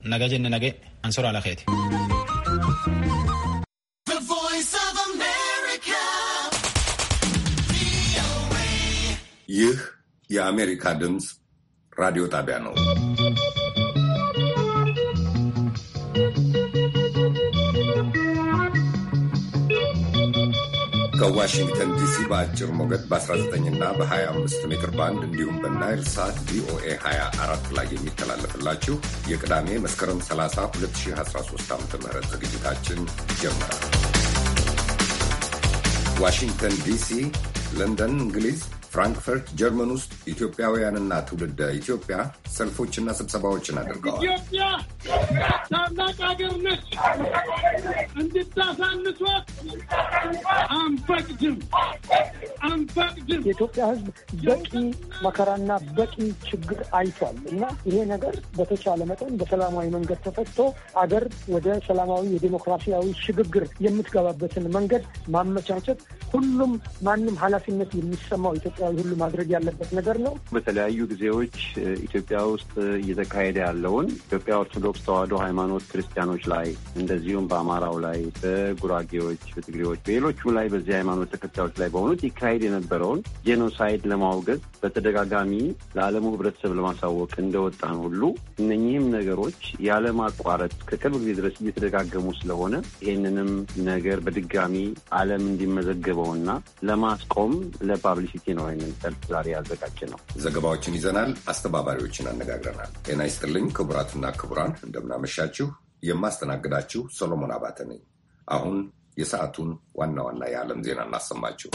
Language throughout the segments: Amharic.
Naga jenne nage ansoora alakeeti. ይህ የአሜሪካ ድምፅ ራዲዮ ጣቢያ ነው። ከዋሽንግተን ዲሲ በአጭር ሞገድ በ19 እና በ25 ሜትር ባንድ እንዲሁም በናይል ሳት ቪኦኤ 24 ላይ የሚተላለፍላችሁ የቅዳሜ መስከረም 30 2013 ዓ ም ዝግጅታችን ጀምራል። ዋሽንግተን ዲሲ፣ ለንደን እንግሊዝ ፍራንክፈርት ጀርመን ውስጥ ኢትዮጵያውያንና ትውልደ ኢትዮጵያ ሰልፎችና ስብሰባዎችን አድርገዋል። ኢትዮጵያ ታላቅ ሀገር ነች። እንድታሳንሷት አንፈቅድም አንፈቅድም። የኢትዮጵያ ሕዝብ በቂ መከራና በቂ ችግር አይቷል እና ይሄ ነገር በተቻለ መጠን በሰላማዊ መንገድ ተፈቶ አገር ወደ ሰላማዊ የዴሞክራሲያዊ ሽግግር የምትገባበትን መንገድ ማመቻቸት ሁሉም ማንም ኃላፊነት የሚሰማው ኢትዮጵያዊ ሁሉ ማድረግ ያለበት ነገር ነው። በተለያዩ ጊዜዎች ኢትዮጵያ ውስጥ እየተካሄደ ያለውን ኢትዮጵያ ኦርቶዶክስ ተዋሕዶ ሃይማኖት ክርስቲያኖች ላይ እንደዚሁም በአማራው ላይ፣ በጉራጌዎች፣ በትግሬዎች፣ በሌሎቹ ላይ በዚህ ሃይማኖት ተከታዮች ላይ በሆኑት ይካሄድ የነበረውን ጄኖሳይድ ለማውገዝ በተደጋጋሚ ለዓለሙ ሕብረተሰብ ለማሳወቅ እንደወጣን ሁሉ እነኚህም ነገሮች ያለማቋረጥ ከቅርብ ጊዜ ድረስ እየተደጋገሙ ስለሆነ ይህንንም ነገር በድጋሚ ዓለም እንዲመዘገበውና ለማስቆም ለፓብሊሲቲ ነው ይህንን ሰልፍ ዛሬ ያዘጋጀ ነው። ዘገባዎችን ይዘናል። አስተባባሪዎችን አነጋግረናል። ጤና ይስጥልኝ ክቡራትና ክቡራን፣ እንደምናመሻችሁ። የማስተናግዳችሁ ሰሎሞን አባተ ነኝ። አሁን የሰዓቱን ዋና ዋና የዓለም ዜና እናሰማችሁ።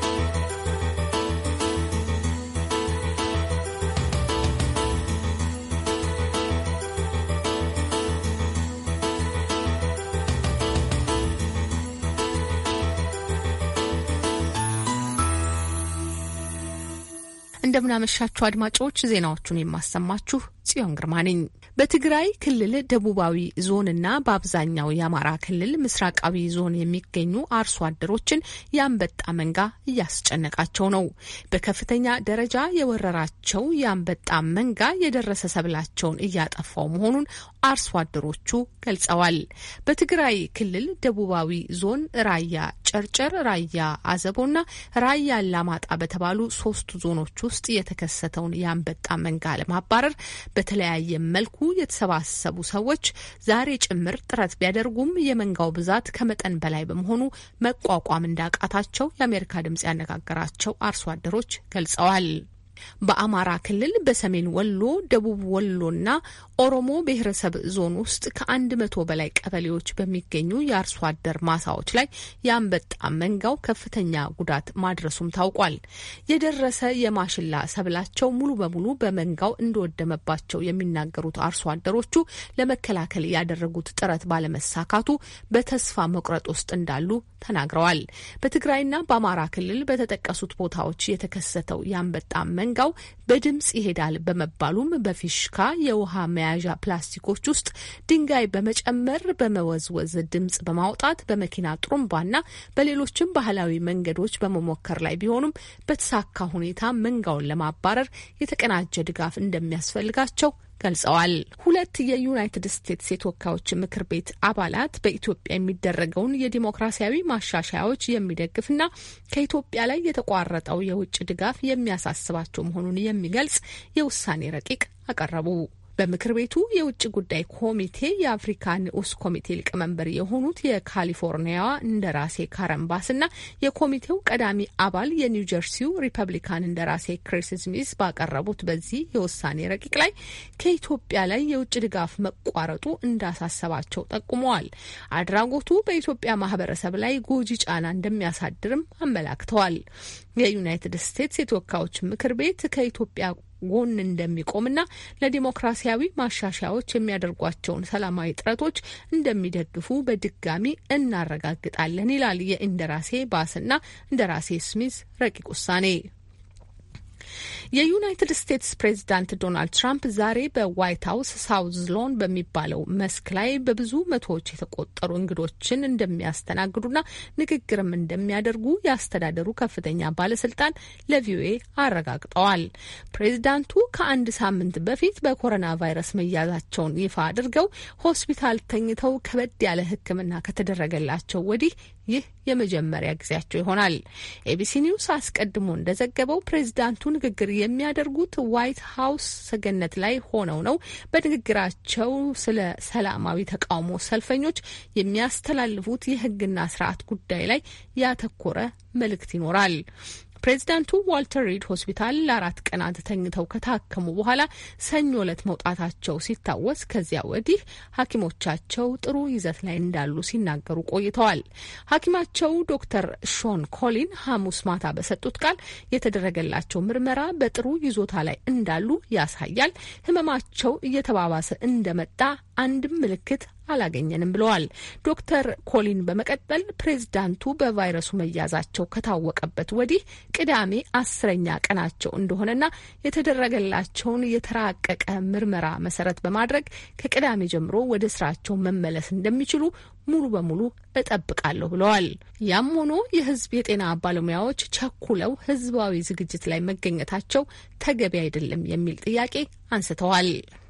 እንደምናመሻችሁ አድማጮች፣ ዜናዎቹን የማሰማችሁ ጽዮን ግርማ ነኝ። በትግራይ ክልል ደቡባዊ ዞንና በአብዛኛው የአማራ ክልል ምስራቃዊ ዞን የሚገኙ አርሶ አደሮችን የአንበጣ መንጋ እያስጨነቃቸው ነው። በከፍተኛ ደረጃ የወረራቸው የአንበጣ መንጋ የደረሰ ሰብላቸውን እያጠፋው መሆኑን አርሶ አደሮቹ ገልጸዋል። በትግራይ ክልል ደቡባዊ ዞን ራያ ጨርጨር፣ ራያ አዘቦና ራያ አላማጣ በተባሉ ሶስቱ ዞኖች ውስጥ የተከሰተውን የአንበጣ መንጋ ለማባረር በተለያየ መልኩ የተሰባሰቡ ሰዎች ዛሬ ጭምር ጥረት ቢያደርጉም የመንጋው ብዛት ከመጠን በላይ በመሆኑ መቋቋም እንዳቃታቸው የአሜሪካ ድምጽ ያነጋገራቸው አርሶ አደሮች ገልጸዋል። በአማራ ክልል በሰሜን ወሎ፣ ደቡብ ወሎና ኦሮሞ ብሔረሰብ ዞን ውስጥ ከአንድ መቶ በላይ ቀበሌዎች በሚገኙ የአርሶ አደር ማሳዎች ላይ የአንበጣ መንጋው ከፍተኛ ጉዳት ማድረሱም ታውቋል። የደረሰ የማሽላ ሰብላቸው ሙሉ በሙሉ በመንጋው እንደወደመባቸው የሚናገሩት አርሶ አደሮቹ ለመከላከል ያደረጉት ጥረት ባለመሳካቱ በተስፋ መቁረጥ ውስጥ እንዳሉ ተናግረዋል። በትግራይና በአማራ ክልል በተጠቀሱት ቦታዎች የተከሰተው የአንበጣ መንጋው በድምጽ ይሄዳል በመባሉም በፊሽካ የውሃ መያዣ ፕላስቲኮች ውስጥ ድንጋይ በመጨመር በመወዝወዝ ድምጽ በማውጣት በመኪና ጥሩምባና በሌሎችም ባህላዊ መንገዶች በመሞከር ላይ ቢሆኑም በተሳካ ሁኔታ መንጋውን ለማባረር የተቀናጀ ድጋፍ እንደሚያስፈልጋቸው ገልጸዋል። ሁለት የዩናይትድ ስቴትስ የተወካዮች ምክር ቤት አባላት በኢትዮጵያ የሚደረገውን የዲሞክራሲያዊ ማሻሻያዎች የሚደግፍና ከኢትዮጵያ ላይ የተቋረጠው የውጭ ድጋፍ የሚያሳስባቸው መሆኑን የሚገልጽ የውሳኔ ረቂቅ አቀረቡ። በምክር ቤቱ የውጭ ጉዳይ ኮሚቴ የአፍሪካ ንዑስ ኮሚቴ ሊቀመንበር የሆኑት የካሊፎርኒያዋ እንደራሴ ካረምባስ እና የኮሚቴው ቀዳሚ አባል የኒውጀርሲው ሪፐብሊካን እንደራሴ ክሪስ ስሚስ ባቀረቡት በዚህ የውሳኔ ረቂቅ ላይ ከኢትዮጵያ ላይ የውጭ ድጋፍ መቋረጡ እንዳሳሰባቸው ጠቁመዋል። አድራጎቱ በኢትዮጵያ ማህበረሰብ ላይ ጎጂ ጫና እንደሚያሳድርም አመላክተዋል። የዩናይትድ ስቴትስ የተወካዮች ምክር ቤት ከኢትዮጵያ ጎን እንደሚቆምና ለዲሞክራሲያዊ ማሻሻያዎች የሚያደርጓቸውን ሰላማዊ ጥረቶች እንደሚደግፉ በድጋሚ እናረጋግጣለን ይላል የኢንደራሴ ባስና እንደራሴ ስሚዝ ረቂቅ ውሳኔ። የዩናይትድ ስቴትስ ፕሬዚዳንት ዶናልድ ትራምፕ ዛሬ በዋይት ሀውስ ሳውዝ ሎን በሚባለው መስክ ላይ በብዙ መቶዎች የተቆጠሩ እንግዶችን እንደሚያስተናግዱና ንግግርም እንደሚያደርጉ የአስተዳደሩ ከፍተኛ ባለስልጣን ለቪኦኤ አረጋግጠዋል። ፕሬዚዳንቱ ከአንድ ሳምንት በፊት በኮሮና ቫይረስ መያዛቸውን ይፋ አድርገው ሆስፒታል ተኝተው ከበድ ያለ ሕክምና ከተደረገላቸው ወዲህ ይህ የመጀመሪያ ጊዜያቸው ይሆናል። ኤቢሲ ኒውስ አስቀድሞ እንደዘገበው ፕሬዚዳንቱ ንግግር የሚያደርጉት ዋይት ሀውስ ሰገነት ላይ ሆነው ነው። በንግግራቸው ስለ ሰላማዊ ተቃውሞ ሰልፈኞች የሚያስተላልፉት የህግና ስርዓት ጉዳይ ላይ ያተኮረ መልእክት ይኖራል። ፕሬዚዳንቱ ዋልተር ሪድ ሆስፒታል ለአራት ቀናት ተኝተው ከታከሙ በኋላ ሰኞ ዕለት መውጣታቸው ሲታወስ ከዚያ ወዲህ ሐኪሞቻቸው ጥሩ ይዘት ላይ እንዳሉ ሲናገሩ ቆይተዋል። ሐኪማቸው ዶክተር ሾን ኮሊን ሐሙስ ማታ በሰጡት ቃል የተደረገላቸው ምርመራ በጥሩ ይዞታ ላይ እንዳሉ ያሳያል። ህመማቸው እየተባባሰ እንደመጣ አንድም ምልክት አላገኘንም ብለዋል። ዶክተር ኮሊን በመቀጠል ፕሬዝዳንቱ በቫይረሱ መያዛቸው ከታወቀበት ወዲህ ቅዳሜ አስረኛ ቀናቸው እንደሆነና የተደረገላቸውን የተራቀቀ ምርመራ መሰረት በማድረግ ከቅዳሜ ጀምሮ ወደ ስራቸው መመለስ እንደሚችሉ ሙሉ በሙሉ እጠብቃለሁ ብለዋል። ያም ሆኖ የህዝብ የጤና ባለሙያዎች ቸኩለው ህዝባዊ ዝግጅት ላይ መገኘታቸው ተገቢ አይደለም የሚል ጥያቄ አንስተዋል።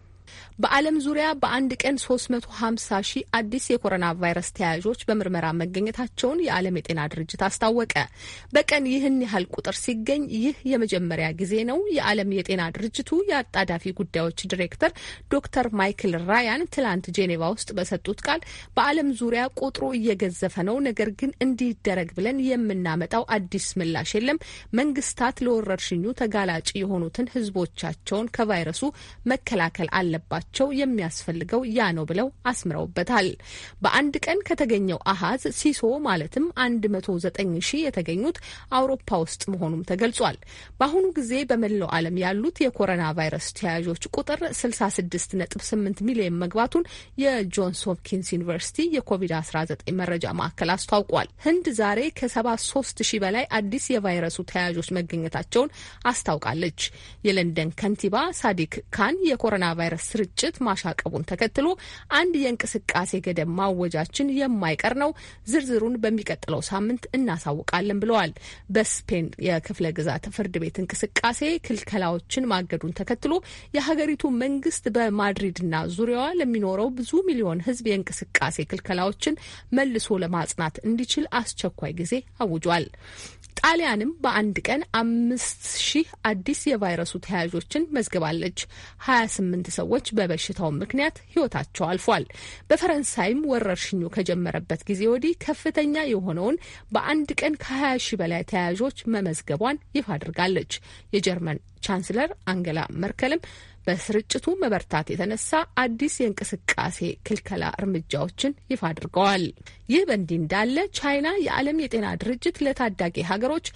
በዓለም ዙሪያ በአንድ ቀን 350 ሺህ አዲስ የኮሮና ቫይረስ ተያያዦች በምርመራ መገኘታቸውን የዓለም የጤና ድርጅት አስታወቀ። በቀን ይህን ያህል ቁጥር ሲገኝ ይህ የመጀመሪያ ጊዜ ነው። የዓለም የጤና ድርጅቱ የአጣዳፊ ጉዳዮች ዲሬክተር ዶክተር ማይክል ራያን ትላንት ጄኔቫ ውስጥ በሰጡት ቃል በዓለም ዙሪያ ቁጥሩ እየገዘፈ ነው፣ ነገር ግን እንዲደረግ ብለን የምናመጣው አዲስ ምላሽ የለም። መንግስታት ለወረርሽኙ ተጋላጭ የሆኑትን ህዝቦቻቸውን ከቫይረሱ መከላከል አለባቸው ቸው የሚያስፈልገው ያ ነው ብለው አስምረውበታል። በአንድ ቀን ከተገኘው አሀዝ ሲሶ ማለትም አንድ መቶ ዘጠኝ ሺህ የተገኙት አውሮፓ ውስጥ መሆኑም ተገልጿል። በአሁኑ ጊዜ በመላው ዓለም ያሉት የኮሮና ቫይረስ ተያያዦች ቁጥር ስልሳ ስድስት ነጥብ ስምንት ሚሊዮን መግባቱን የጆንስ ሆፕኪንስ ዩኒቨርሲቲ የኮቪድ-19 መረጃ ማዕከል አስታውቋል። ህንድ ዛሬ ከሰባ ሶስት ሺህ በላይ አዲስ የቫይረሱ ተያያዦች መገኘታቸውን አስታውቃለች። የለንደን ከንቲባ ሳዲክ ካን የኮሮና ቫይረስ ስርጭት ግጭት ማሻቀቡን ተከትሎ አንድ የእንቅስቃሴ ገደብ ማወጃችን የማይቀር ነው። ዝርዝሩን በሚቀጥለው ሳምንት እናሳውቃለን ብለዋል። በስፔን የክፍለ ግዛት ፍርድ ቤት እንቅስቃሴ ክልከላዎችን ማገዱን ተከትሎ የሀገሪቱ መንግስት በማድሪድና ዙሪያዋ ለሚኖረው ብዙ ሚሊዮን ሕዝብ የእንቅስቃሴ ክልከላዎችን መልሶ ለማጽናት እንዲችል አስቸኳይ ጊዜ አውጇል። ጣሊያንም በአንድ ቀን አምስት ሺህ አዲስ የቫይረሱ ተያያዦችን መዝግባለች። ሀያ ስምንት ሰዎች በበሽታው ምክንያት ህይወታቸው አልፏል። በፈረንሳይም ወረርሽኙ ከጀመረበት ጊዜ ወዲህ ከፍተኛ የሆነውን በአንድ ቀን ከሀያ ሺህ በላይ ተያያዦች መመዝገቧን ይፋ አድርጋለች። የጀርመን ቻንስለር አንገላ መርከልም በስርጭቱ መበርታት የተነሳ አዲስ የእንቅስቃሴ ክልከላ እርምጃዎችን ይፋ አድርገዋል። ይህ በእንዲህ እንዳለ ቻይና የዓለም የጤና ድርጅት ለታዳጊ ሀገሮች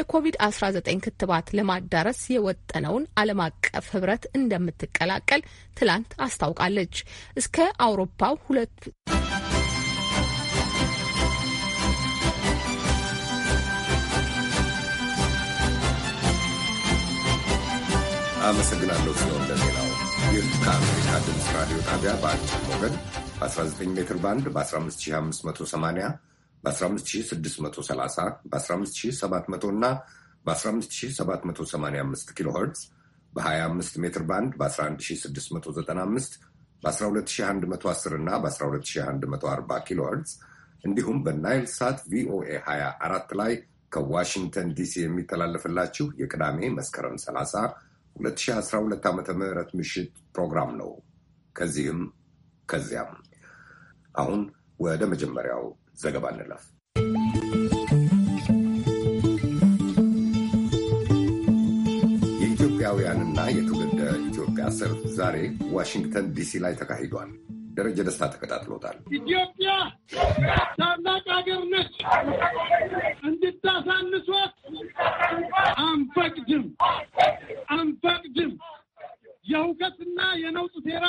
የኮቪድ-19 ክትባት ለማዳረስ የወጠነውን ዓለም አቀፍ ህብረት እንደምትቀላቀል ትላንት አስታውቃለች። እስከ አውሮፓው ሁለት አመሰግናለሁ ሲሆን ለዜናው። ይህ ከአሜሪካ ድምፅ ራዲዮ ጣቢያ በአጭር ሞገድ በ19 ሜትር ባንድ በ15580 በ15630 በ15700 እና በ15785 ኪሎ ኸርትዝ በ25 ሜትር ባንድ በ11695 በ12110 እና በ12140 ኪሎ ኸርትዝ እንዲሁም በናይል ሳት ቪኦኤ 24 ላይ ከዋሽንግተን ዲሲ የሚተላለፍላችሁ የቅዳሜ መስከረም 30 2012 ዓ ም ምሽት ፕሮግራም ነው። ከዚህም ከዚያም። አሁን ወደ መጀመሪያው ዘገባ እንለፍ። የኢትዮጵያውያንና የትውልደ ኢትዮጵያ ሰልፍ ዛሬ ዋሽንግተን ዲሲ ላይ ተካሂዷል። ደረጀ ደስታ ተከታትሎታል። ኢትዮጵያ ታላቅ ሀገር ነች። እንድታሳንሷት አንፈቅድም አንፈቅድም። የሁከትና የነውጥ ሴራ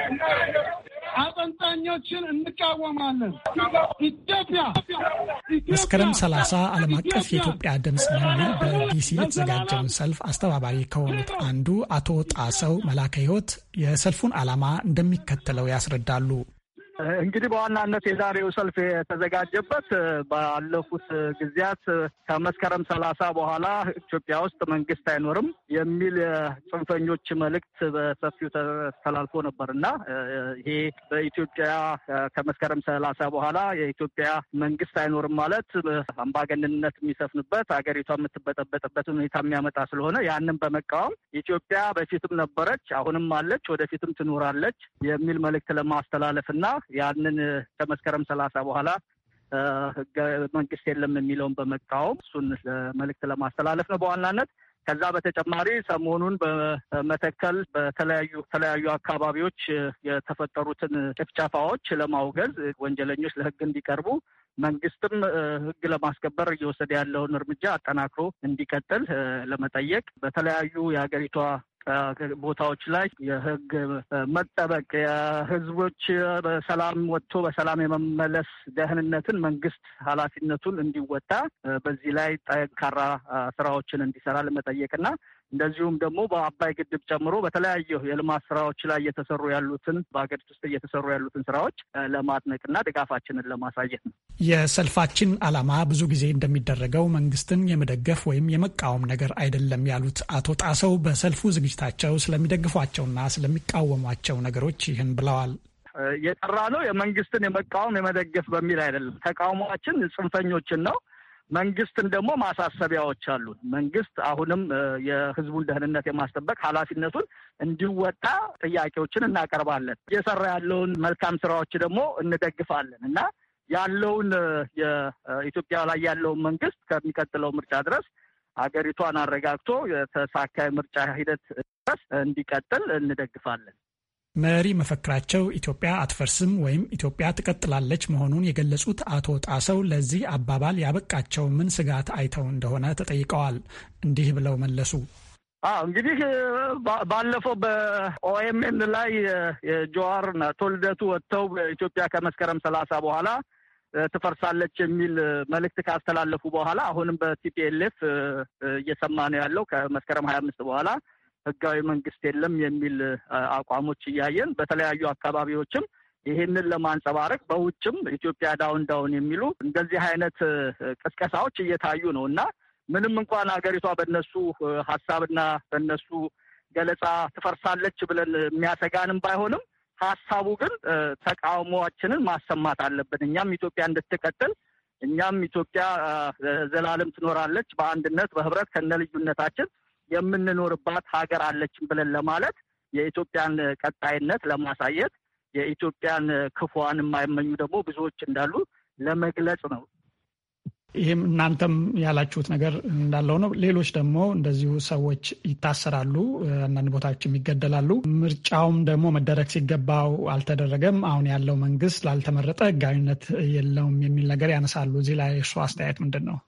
አጠንጣኞችን እንቃወማለን። ኢትዮጵያ መስከረም 30 ዓለም አቀፍ የኢትዮጵያ ድምፅ በሚል በዲሲ የተዘጋጀውን ሰልፍ አስተባባሪ ከሆኑት አንዱ አቶ ጣሰው መላከ ሕይወት የሰልፉን ዓላማ እንደሚከተለው ያስረዳሉ። እንግዲህ በዋናነት የዛሬው ሰልፍ የተዘጋጀበት ባለፉት ጊዜያት ከመስከረም ሰላሳ በኋላ ኢትዮጵያ ውስጥ መንግስት አይኖርም የሚል ጽንፈኞች መልእክት በሰፊው ተላልፎ ነበር እና ይሄ በኢትዮጵያ ከመስከረም ሰላሳ በኋላ የኢትዮጵያ መንግስት አይኖርም ማለት አምባገነንነት የሚሰፍንበት ሀገሪቷ የምትበጠበጥበት ሁኔታ የሚያመጣ ስለሆነ ያንን በመቃወም ኢትዮጵያ በፊትም ነበረች፣ አሁንም አለች፣ ወደፊትም ትኖራለች የሚል መልእክት ለማስተላለፍ እና ያንን ከመስከረም ሰላሳ በኋላ ህገ መንግስት የለም የሚለውን በመቃወም እሱን መልእክት ለማስተላለፍ ነው በዋናነት። ከዛ በተጨማሪ ሰሞኑን በመተከል በተለያዩ ተለያዩ አካባቢዎች የተፈጠሩትን ጭፍጨፋዎች ለማውገዝ ወንጀለኞች ለህግ እንዲቀርቡ መንግስትም ህግ ለማስከበር እየወሰደ ያለውን እርምጃ አጠናክሮ እንዲቀጥል ለመጠየቅ በተለያዩ የሀገሪቷ ቦታዎች ላይ የህግ መጠበቅ የህዝቦች በሰላም ወጥቶ በሰላም የመመለስ ደህንነትን መንግስት ኃላፊነቱን እንዲወጣ በዚህ ላይ ጠንካራ ስራዎችን እንዲሰራ ለመጠየቅና እንደዚሁም ደግሞ በአባይ ግድብ ጨምሮ በተለያዩ የልማት ስራዎች ላይ እየተሰሩ ያሉትን በሀገሪቱ ውስጥ እየተሰሩ ያሉትን ስራዎች ለማድነቅና ድጋፋችንን ለማሳየት ነው። የሰልፋችን ዓላማ ብዙ ጊዜ እንደሚደረገው መንግስትን የመደገፍ ወይም የመቃወም ነገር አይደለም ያሉት አቶ ጣሰው በሰልፉ ዝግጅታቸው ስለሚደግፏቸውና ስለሚቃወሟቸው ነገሮች ይህን ብለዋል። የጠራ ነው የመንግስትን የመቃወም የመደገፍ በሚል አይደለም። ተቃውሟችን ጽንፈኞችን ነው። መንግስትን ደግሞ ማሳሰቢያዎች አሉን። መንግስት አሁንም የህዝቡን ደህንነት የማስጠበቅ ኃላፊነቱን እንዲወጣ ጥያቄዎችን እናቀርባለን። እየሰራ ያለውን መልካም ስራዎች ደግሞ እንደግፋለን እና ያለውን የኢትዮጵያ ላይ ያለውን መንግስት ከሚቀጥለው ምርጫ ድረስ ሀገሪቷን አረጋግቶ የተሳካ ምርጫ ሂደት ድረስ እንዲቀጥል እንደግፋለን። መሪ መፈክራቸው ኢትዮጵያ አትፈርስም ወይም ኢትዮጵያ ትቀጥላለች መሆኑን የገለጹት አቶ ጣሰው ለዚህ አባባል ያበቃቸው ምን ስጋት አይተው እንደሆነ ተጠይቀዋል። እንዲህ ብለው መለሱ። አዎ እንግዲህ ባለፈው በኦኤምኤን ላይ የጀዋር አቶ ልደቱ ወጥተው ኢትዮጵያ ከመስከረም ሰላሳ በኋላ ትፈርሳለች የሚል መልእክት ካስተላለፉ በኋላ አሁንም በቲፒኤልኤፍ እየሰማ ነው ያለው ከመስከረም ሀያ አምስት በኋላ ህጋዊ መንግስት የለም የሚል አቋሞች እያየን በተለያዩ አካባቢዎችም ይህንን ለማንጸባረቅ በውጭም ኢትዮጵያ ዳውን ዳውን የሚሉ እንደዚህ አይነት ቅስቀሳዎች እየታዩ ነው እና ምንም እንኳን ሀገሪቷ በነሱ ሀሳብና በነሱ ገለጻ ትፈርሳለች ብለን የሚያሰጋንም ባይሆንም ሀሳቡ ግን ተቃውሟችንን ማሰማት አለብን። እኛም ኢትዮጵያ እንድትቀጥል እኛም ኢትዮጵያ ዘላለም ትኖራለች በአንድነት በህብረት ከነ ልዩነታችን የምንኖርባት ሀገር አለችን ብለን ለማለት የኢትዮጵያን ቀጣይነት ለማሳየት የኢትዮጵያን ክፉዋን የማይመኙ ደግሞ ብዙዎች እንዳሉ ለመግለጽ ነው። ይህም እናንተም ያላችሁት ነገር እንዳለው ነው። ሌሎች ደግሞ እንደዚሁ ሰዎች ይታሰራሉ፣ አንዳንድ ቦታዎችም ይገደላሉ። ምርጫውም ደግሞ መደረግ ሲገባው አልተደረገም። አሁን ያለው መንግስት ላልተመረጠ ህጋዊነት የለውም የሚል ነገር ያነሳሉ። እዚህ ላይ እርሱ አስተያየት ምንድን ነው?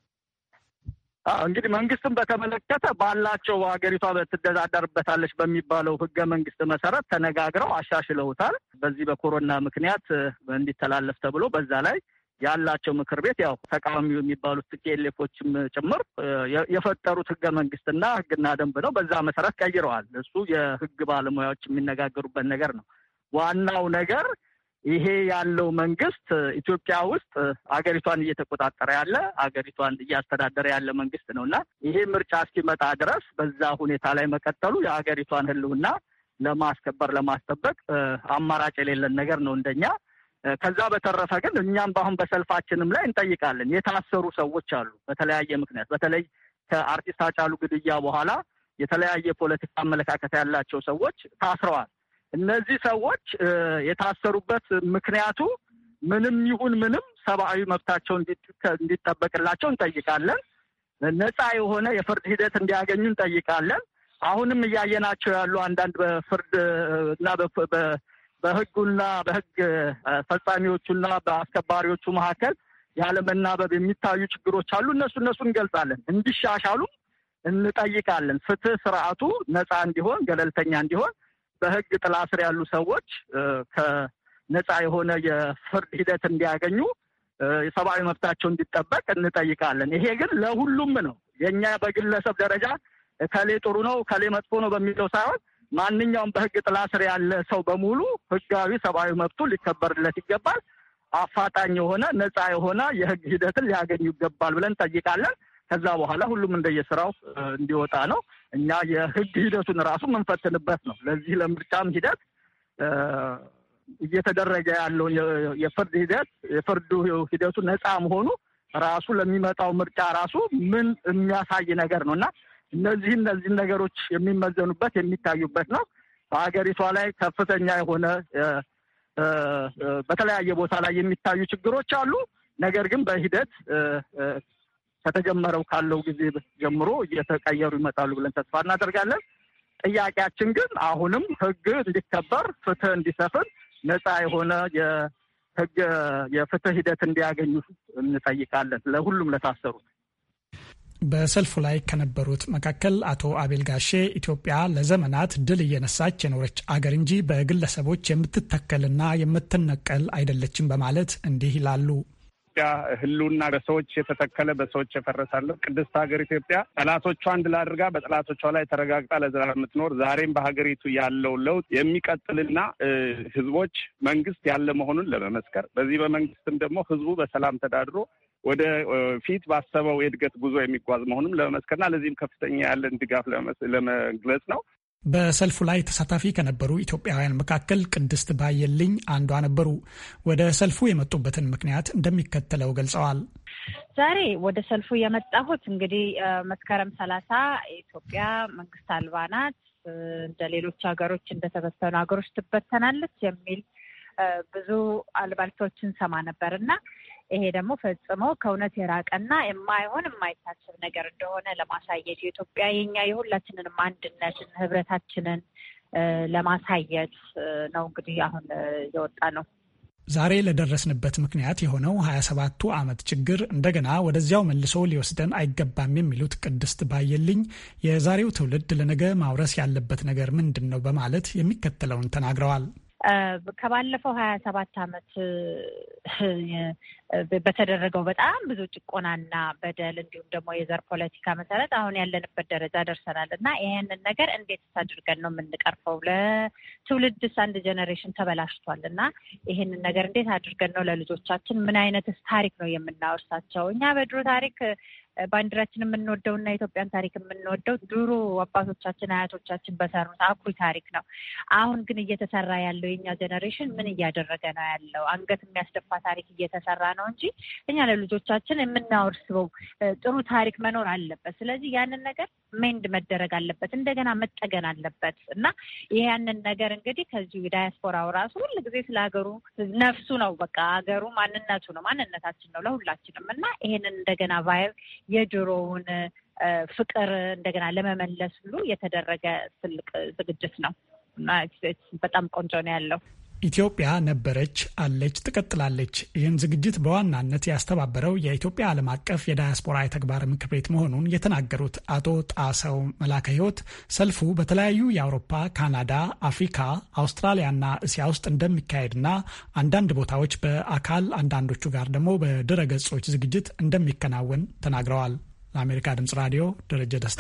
እንግዲህ መንግስትን በተመለከተ ባላቸው ሀገሪቷ ትተዳደርበታለች በሚባለው ህገ መንግስት መሰረት ተነጋግረው አሻሽለውታል። በዚህ በኮሮና ምክንያት እንዲተላለፍ ተብሎ በዛ ላይ ያላቸው ምክር ቤት ያው ተቃዋሚው የሚባሉት ቲፒኤልኤፎችም ጭምር የፈጠሩት ህገ መንግስትና ህግና ደንብ ነው። በዛ መሰረት ቀይረዋል። እሱ የህግ ባለሙያዎች የሚነጋገሩበት ነገር ነው። ዋናው ነገር ይሄ ያለው መንግስት ኢትዮጵያ ውስጥ አገሪቷን እየተቆጣጠረ ያለ አገሪቷን እያስተዳደረ ያለ መንግስት ነው እና ይሄ ምርጫ እስኪመጣ ድረስ በዛ ሁኔታ ላይ መቀጠሉ የሀገሪቷን ህልውና ለማስከበር ለማስጠበቅ አማራጭ የሌለን ነገር ነው እንደኛ። ከዛ በተረፈ ግን እኛም በአሁን በሰልፋችንም ላይ እንጠይቃለን። የታሰሩ ሰዎች አሉ በተለያየ ምክንያት በተለይ ከአርቲስት ሃጫሉ ግድያ በኋላ የተለያየ ፖለቲካ አመለካከት ያላቸው ሰዎች ታስረዋል። እነዚህ ሰዎች የታሰሩበት ምክንያቱ ምንም ይሁን ምንም ሰብአዊ መብታቸው እንዲጠበቅላቸው እንጠይቃለን። ነፃ የሆነ የፍርድ ሂደት እንዲያገኙ እንጠይቃለን። አሁንም እያየናቸው ያሉ አንዳንድ በፍርድ እና በህጉና በህግ ፈጻሚዎቹና በአስከባሪዎቹ መካከል ያለመናበብ የሚታዩ ችግሮች አሉ። እነሱ እነሱ እንገልጻለን። እንዲሻሻሉም እንጠይቃለን። ፍትህ ስርዓቱ ነፃ እንዲሆን፣ ገለልተኛ እንዲሆን በህግ ጥላ ስር ያሉ ሰዎች ከነፃ የሆነ የፍርድ ሂደት እንዲያገኙ የሰብአዊ መብታቸው እንዲጠበቅ እንጠይቃለን። ይሄ ግን ለሁሉም ነው። የእኛ በግለሰብ ደረጃ ከሌ ጥሩ ነው ከሌ መጥፎ ነው በሚለው ሳይሆን ማንኛውም በህግ ጥላ ስር ያለ ሰው በሙሉ ህጋዊ ሰብአዊ መብቱ ሊከበርለት ይገባል። አፋጣኝ የሆነ ነፃ የሆነ የህግ ሂደትን ሊያገኙ ይገባል ብለን እንጠይቃለን። ከዛ በኋላ ሁሉም እንደየስራው እንዲወጣ ነው። እኛ የህግ ሂደቱን ራሱ የምንፈትንበት ነው። ለዚህ ለምርጫም ሂደት እየተደረገ ያለውን የፍርድ ሂደት የፍርዱ ሂደቱ ነፃ መሆኑ ራሱ ለሚመጣው ምርጫ ራሱ ምን የሚያሳይ ነገር ነው እና እነዚህ እነዚህን ነገሮች የሚመዘኑበት የሚታዩበት ነው። በሀገሪቷ ላይ ከፍተኛ የሆነ በተለያየ ቦታ ላይ የሚታዩ ችግሮች አሉ። ነገር ግን በሂደት ከተጀመረው ካለው ጊዜ ጀምሮ እየተቀየሩ ይመጣሉ ብለን ተስፋ እናደርጋለን። ጥያቄያችን ግን አሁንም ህግ እንዲከበር፣ ፍትህ እንዲሰፍን፣ ነፃ የሆነ የህግ የፍትህ ሂደት እንዲያገኙ እንጠይቃለን ለሁሉም ለታሰሩት። በሰልፉ ላይ ከነበሩት መካከል አቶ አቤል ጋሼ ኢትዮጵያ ለዘመናት ድል እየነሳች የኖረች አገር እንጂ በግለሰቦች የምትተከልና የምትነቀል አይደለችም በማለት እንዲህ ይላሉ። ኢትዮጵያ ህልውና በሰዎች የተተከለ በሰዎች የፈረሳለ ቅድስት ሀገር ኢትዮጵያ ጠላቶቿ አንድ ላይ አድርጋ በጠላቶቿ ላይ ተረጋግጣ ለዘላለም የምትኖር ዛሬም በሀገሪቱ ያለው ለውጥ የሚቀጥልና ህዝቦች መንግስት ያለ መሆኑን ለመመስከር በዚህ በመንግስትም ደግሞ ህዝቡ በሰላም ተዳድሮ ወደ ፊት ባሰበው የእድገት ጉዞ የሚጓዝ መሆኑን ለመመስከርና ለዚህም ከፍተኛ ያለን ድጋፍ ለመግለጽ ነው። በሰልፉ ላይ ተሳታፊ ከነበሩ ኢትዮጵያውያን መካከል ቅድስት ባየልኝ አንዷ ነበሩ። ወደ ሰልፉ የመጡበትን ምክንያት እንደሚከተለው ገልጸዋል። ዛሬ ወደ ሰልፉ የመጣሁት እንግዲህ መስከረም ሰላሳ ኢትዮጵያ መንግስት አልባ ናት፣ እንደ ሌሎች ሀገሮች እንደተበተኑ ሀገሮች ትበተናለች የሚል ብዙ አልባልቶችን ሰማ ነበር እና ይሄ ደግሞ ፈጽሞ ከእውነት የራቀና የማይሆን የማይታሰብ ነገር እንደሆነ ለማሳየት የኢትዮጵያ የኛ የሁላችንንም አንድነትን ህብረታችንን ለማሳየት ነው እንግዲህ አሁን የወጣ ነው። ዛሬ ለደረስንበት ምክንያት የሆነው ሀያ ሰባቱ ዓመት ችግር እንደገና ወደዚያው መልሶ ሊወስደን አይገባም የሚሉት ቅድስት ባየልኝ የዛሬው ትውልድ ለነገ ማውረስ ያለበት ነገር ምንድን ነው በማለት የሚከተለውን ተናግረዋል። ከባለፈው ሀያ ሰባት ዓመት በተደረገው በጣም ብዙ ጭቆናና በደል እንዲሁም ደግሞ የዘር ፖለቲካ መሰረት አሁን ያለንበት ደረጃ ደርሰናል እና ይሄንን ነገር እንዴት አድርገን ነው የምንቀርፈው? ለትውልድስ አንድ ጀኔሬሽን ተበላሽቷል እና ይሄንን ነገር እንዴት አድርገን ነው ለልጆቻችን ምን አይነትስ ታሪክ ነው የምናወርሳቸው? እኛ በድሮ ታሪክ ባንዲራችን የምንወደው እና የኢትዮጵያን ታሪክ የምንወደው ድሮ አባቶቻችን አያቶቻችን በሰሩት አኩሪ ታሪክ ነው። አሁን ግን እየተሰራ ያለው የኛ ጀኔሬሽን ምን እያደረገ ነው ያለው? አንገት የሚያስደፋ ታሪክ እየተሰራ ነው እንጂ እኛ ለልጆቻችን የምናወርስበው ጥሩ ታሪክ መኖር አለበት። ስለዚህ ያንን ነገር ሜንድ መደረግ አለበት፣ እንደገና መጠገን አለበት እና ያንን ነገር እንግዲህ ከዚሁ ዳያስፖራው ራሱ ሁል ጊዜ ስለ ሀገሩ ነፍሱ ነው፣ በቃ ሀገሩ ማንነቱ ነው፣ ማንነታችን ነው ለሁላችንም እና ይሄንን እንደገና ቫይብ የድሮውን ፍቅር እንደገና ለመመለስ ሁሉ የተደረገ ትልቅ ዝግጅት ነው እና በጣም ቆንጆ ነው ያለው። ኢትዮጵያ ነበረች፣ አለች፣ ትቀጥላለች። ይህን ዝግጅት በዋናነት ያስተባበረው የኢትዮጵያ ዓለም አቀፍ የዳያስፖራ የተግባር ምክር ቤት መሆኑን የተናገሩት አቶ ጣሰው መላከ ሕይወት ሰልፉ በተለያዩ የአውሮፓ፣ ካናዳ፣ አፍሪካ፣ አውስትራሊያና እስያ ውስጥ እንደሚካሄድና አንዳንድ ቦታዎች በአካል አንዳንዶቹ ጋር ደግሞ በድረ ገጾች ዝግጅት እንደሚከናወን ተናግረዋል። ለአሜሪካ ድምጽ ራዲዮ ደረጀ ደስታ።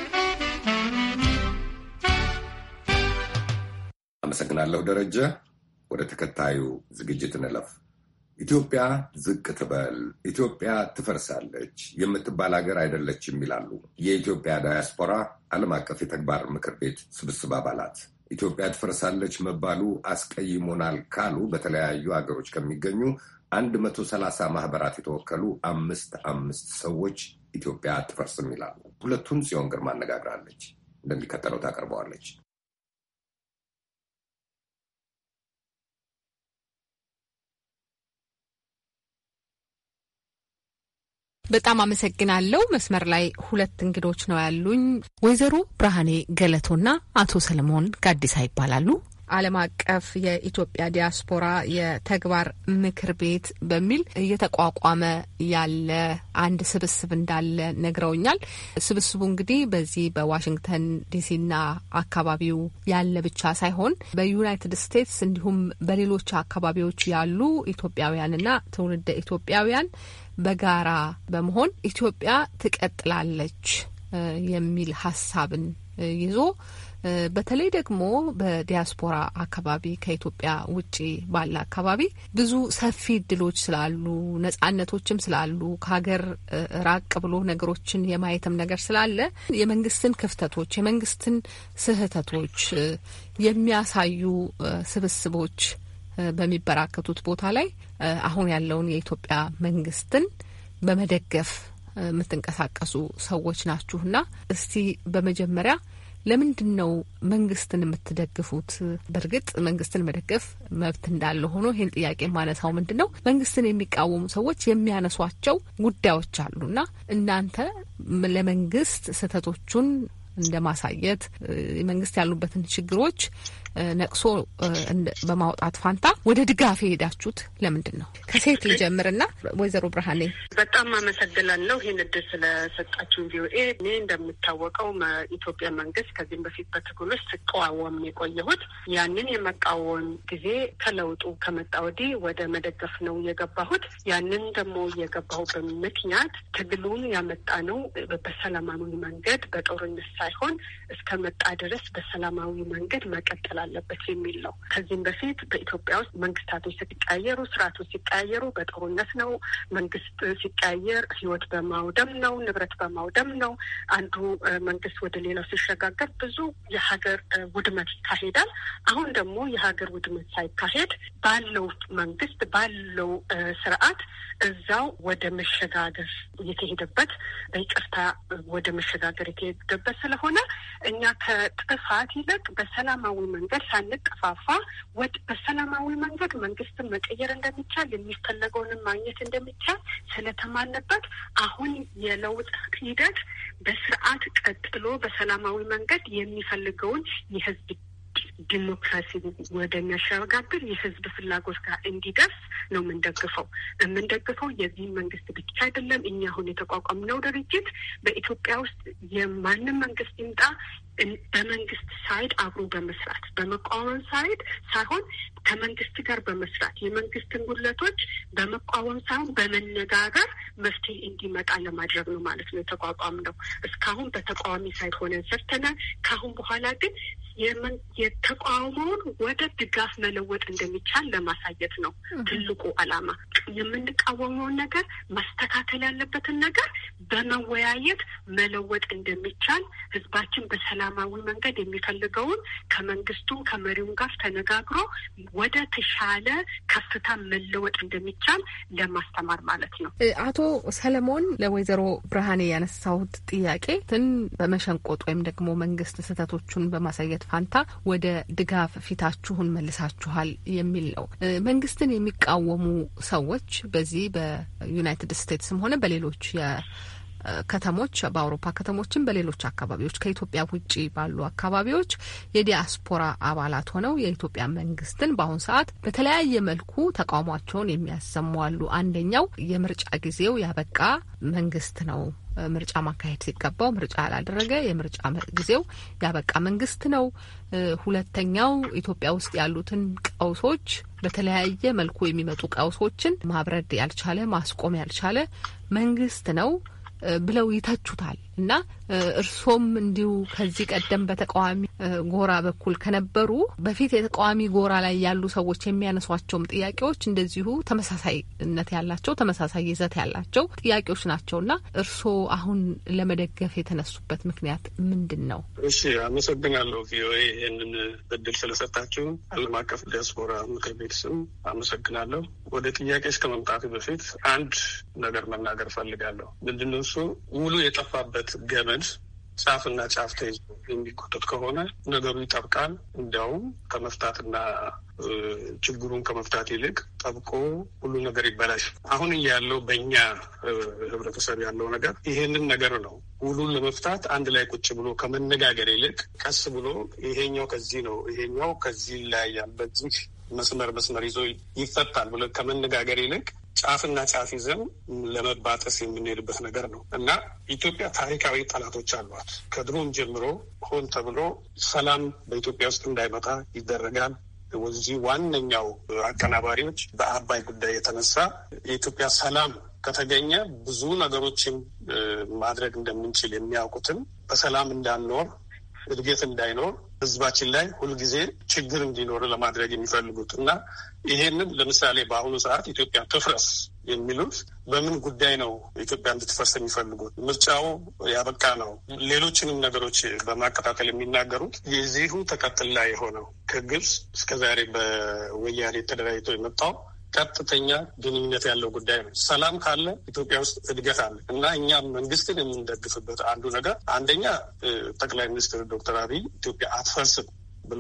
አመሰግናለሁ ደረጀ። ወደ ተከታዩ ዝግጅት እንለፍ። ኢትዮጵያ ዝቅ ትበል፣ ኢትዮጵያ ትፈርሳለች የምትባል ሀገር አይደለችም ይላሉ የኢትዮጵያ ዳያስፖራ ዓለም አቀፍ የተግባር ምክር ቤት ስብስብ አባላት። ኢትዮጵያ ትፈርሳለች መባሉ አስቀይሞናል ካሉ በተለያዩ ሀገሮች ከሚገኙ አንድ መቶ ሰላሳ ማህበራት የተወከሉ አምስት አምስት ሰዎች ኢትዮጵያ አትፈርስም ይላሉ። ሁለቱን ጽዮን ግርማ አነጋግራለች፣ እንደሚከተለው ታቀርበዋለች። በጣም አመሰግናለሁ። መስመር ላይ ሁለት እንግዶች ነው ያሉኝ። ወይዘሮ ብርሃኔ ገለቶና አቶ ሰለሞን ጋዲሳ ይባላሉ። ዓለም አቀፍ የኢትዮጵያ ዲያስፖራ የተግባር ምክር ቤት በሚል እየተቋቋመ ያለ አንድ ስብስብ እንዳለ ነግረውኛል። ስብስቡ እንግዲህ በዚህ በዋሽንግተን ዲሲና አካባቢው ያለ ብቻ ሳይሆን በዩናይትድ ስቴትስ እንዲሁም በሌሎች አካባቢዎች ያሉ ኢትዮጵያውያንና ትውልደ ኢትዮጵያውያን በጋራ በመሆን ኢትዮጵያ ትቀጥላለች የሚል ሀሳብን ይዞ በተለይ ደግሞ በዲያስፖራ አካባቢ ከኢትዮጵያ ውጭ ባለ አካባቢ ብዙ ሰፊ እድሎች ስላሉ ነጻነቶችም ስላሉ ከሀገር ራቅ ብሎ ነገሮችን የማየትም ነገር ስላለ የመንግስትን ክፍተቶች፣ የመንግስትን ስህተቶች የሚያሳዩ ስብስቦች በሚበራከቱት ቦታ ላይ አሁን ያለውን የኢትዮጵያ መንግስትን በመደገፍ የምትንቀሳቀሱ ሰዎች ናችሁና እስቲ በመጀመሪያ ለምንድን ነው መንግስትን የምትደግፉት? በእርግጥ መንግስትን መደገፍ መብት እንዳለ ሆኖ ይህን ጥያቄ የማነሳው ምንድን ነው መንግስትን የሚቃወሙ ሰዎች የሚያነሷቸው ጉዳዮች አሉና እናንተ ለመንግስት ስህተቶቹን እንደ ማሳየት መንግስት ያሉበትን ችግሮች ነቅሶ በማውጣት ፋንታ ወደ ድጋፍ የሄዳችሁት ለምንድን ነው? ከሴት ልጀምርና ወይዘሮ ብርሃኔ በጣም አመሰግናለሁ ይህን እድል ስለሰጣችሁን ቪኦኤ። እኔ እንደምታወቀው ኢትዮጵያ መንግስት ከዚህም በፊት በትግል ውስጥ ስቃወም የቆየሁት ያንን የመቃወም ጊዜ ከለውጡ ከመጣ ወዲህ ወደ መደገፍ ነው የገባሁት። ያንን ደግሞ የገባሁበት ምክንያት ትግሉን ያመጣ ነው በሰላማዊ መንገድ በጦርነት ሳይሆን እስከመጣ ድረስ በሰላማዊ መንገድ መቀጠል አለበት የሚል ነው። ከዚህም በፊት በኢትዮጵያ ውስጥ መንግስታቶች ሲቀያየሩ፣ ስርዓቶች ሲቀያየሩ በጦርነት ነው። መንግስት ሲቀያየር ህይወት በማውደም ነው፣ ንብረት በማውደም ነው። አንዱ መንግስት ወደ ሌላው ሲሸጋገር ብዙ የሀገር ውድመት ይካሄዳል። አሁን ደግሞ የሀገር ውድመት ሳይካሄድ ባለው መንግስት ባለው ስርዓት እዛው ወደ መሸጋገር የተሄደበት በይቅርታ ወደ መሸጋገር የተሄደበት ስለሆነ እኛ ከጥፋት ይልቅ በሰላማዊ መንገድ ሳንጠፋፋ ወድ በሰላማዊ መንገድ መንግስትን መቀየር እንደሚቻል የሚፈለገውንም ማግኘት እንደሚቻል ስለተማነበት አሁን የለውጥ ሂደት በስርዓት ቀጥሎ በሰላማዊ መንገድ የሚፈልገውን የህዝብ ዲሞክራሲ ወደሚያሸጋግር የህዝብ ፍላጎት ጋር እንዲደርስ ነው የምንደግፈው። የምንደግፈው የዚህ መንግስት ብቻ አይደለም። እኛ አሁን የተቋቋምነው ድርጅት በኢትዮጵያ ውስጥ የማንም መንግስት ይምጣ በመንግስት ሳይድ አብሮ በመስራት በመቃወም ሳይድ ሳይሆን ከመንግስት ጋር በመስራት የመንግስትን ጉድለቶች በመቃወም ሳይሆን በመነጋገር መፍትሄ እንዲመጣ ለማድረግ ነው ማለት ነው የተቋቋም ነው። እስካሁን በተቃዋሚ ሳይድ ሆነን ሰርተናል። ከአሁን በኋላ ግን የተቃውሞውን ወደ ድጋፍ መለወጥ እንደሚቻል ለማሳየት ነው ትልቁ ዓላማ። የምንቃወመውን ነገር ማስተካከል ያለበትን ነገር በመወያየት መለወጥ እንደሚቻል ህዝባችን በሰላማዊ መንገድ የሚፈልገውን ከመንግስቱም ከመሪውም ጋር ተነጋግሮ ወደ ተሻለ ከፍታ መለወጥ እንደሚቻል ለማስተማር ማለት ነው። አቶ ሰለሞን ለወይዘሮ ብርሃኔ ያነሳሁት ጥያቄ ትን በመሸንቆጥ ወይም ደግሞ መንግስት ስህተቶቹን በማሳየት ፋንታ ወደ ድጋፍ ፊታችሁን መልሳችኋል የሚል ነው። መንግስትን የሚቃወሙ ሰዎች በዚህ በዩናይትድ ስቴትስም ሆነ በሌሎች ከተሞች በአውሮፓ ከተሞችም በሌሎች አካባቢዎች ከኢትዮጵያ ውጭ ባሉ አካባቢዎች የዲያስፖራ አባላት ሆነው የኢትዮጵያ መንግስትን በአሁኑ ሰዓት በተለያየ መልኩ ተቃውሟቸውን የሚያሰሙ አሉ። አንደኛው የምርጫ ጊዜው ያበቃ መንግስት ነው ምርጫ ማካሄድ ሲገባው ምርጫ ያላደረገ የምርጫ ጊዜው ያበቃ መንግስት ነው። ሁለተኛው ኢትዮጵያ ውስጥ ያሉትን ቀውሶች በተለያየ መልኩ የሚመጡ ቀውሶችን ማብረድ ያልቻለ ማስቆም ያልቻለ መንግስት ነው ብለው ይተቹታል። እና እርሶም እንዲሁ ከዚህ ቀደም በተቃዋሚ ጎራ በኩል ከነበሩ በፊት የተቃዋሚ ጎራ ላይ ያሉ ሰዎች የሚያነሷቸውም ጥያቄዎች እንደዚሁ ተመሳሳይነት ያላቸው ተመሳሳይ ይዘት ያላቸው ጥያቄዎች ናቸው እና እርስዎ አሁን ለመደገፍ የተነሱበት ምክንያት ምንድን ነው? እሺ፣ አመሰግናለሁ ቪኦኤ ይህንን እድል ስለሰጣችሁ ዓለም አቀፍ ዲያስፖራ ምክር ቤት ስም አመሰግናለሁ። ወደ ጥያቄ እስከ መምጣት በፊት አንድ ነገር መናገር ፈልጋለሁ። ምንድነው እሱ ውሉ የጠፋበት ገመድ ጫፍና ጫፍ ተይዞ የሚጎተት ከሆነ ነገሩ ይጠብቃል። እንዲያውም ከመፍታትና ችግሩን ከመፍታት ይልቅ ጠብቆ ሁሉ ነገር ይበላሽ። አሁን ያለው በእኛ ህብረተሰብ ያለው ነገር ይሄንን ነገር ነው። ውሉን ለመፍታት አንድ ላይ ቁጭ ብሎ ከመነጋገር ይልቅ ቀስ ብሎ ይሄኛው ከዚህ ነው፣ ይሄኛው ከዚህ ይለያያል፣ በዚህ መስመር መስመር ይዞ ይፈታል ብሎ ከመነጋገር ይልቅ ጫፍና ጫፍ ይዘን ለመባጠስ የምንሄድበት ነገር ነው እና ኢትዮጵያ ታሪካዊ ጠላቶች አሏት። ከድሮም ጀምሮ ሆን ተብሎ ሰላም በኢትዮጵያ ውስጥ እንዳይመጣ ይደረጋል። ወዚህ ዋነኛው አቀናባሪዎች በአባይ ጉዳይ የተነሳ የኢትዮጵያ ሰላም ከተገኘ ብዙ ነገሮችን ማድረግ እንደምንችል የሚያውቁትን በሰላም እንዳንኖር እድገት እንዳይኖር ህዝባችን ላይ ሁልጊዜ ችግር እንዲኖር ለማድረግ የሚፈልጉት እና ይሄንን ለምሳሌ በአሁኑ ሰዓት ኢትዮጵያ ትፍረስ የሚሉት በምን ጉዳይ ነው ኢትዮጵያ እንድትፈርስ የሚፈልጉት? ምርጫው ያበቃ ነው። ሌሎችንም ነገሮች በማቀጣጠል የሚናገሩት የዚሁ ተቀጥላ የሆነው ከግብፅ እስከዛሬ በወያኔ ተደራጅቶ የመጣው ቀጥተኛ ግንኙነት ያለው ጉዳይ ነው። ሰላም ካለ ኢትዮጵያ ውስጥ እድገት አለ እና እኛ መንግስትን የምንደግፍበት አንዱ ነገር አንደኛ ጠቅላይ ሚኒስትር ዶክተር አብይ ኢትዮጵያ አትፈርስም ብሎ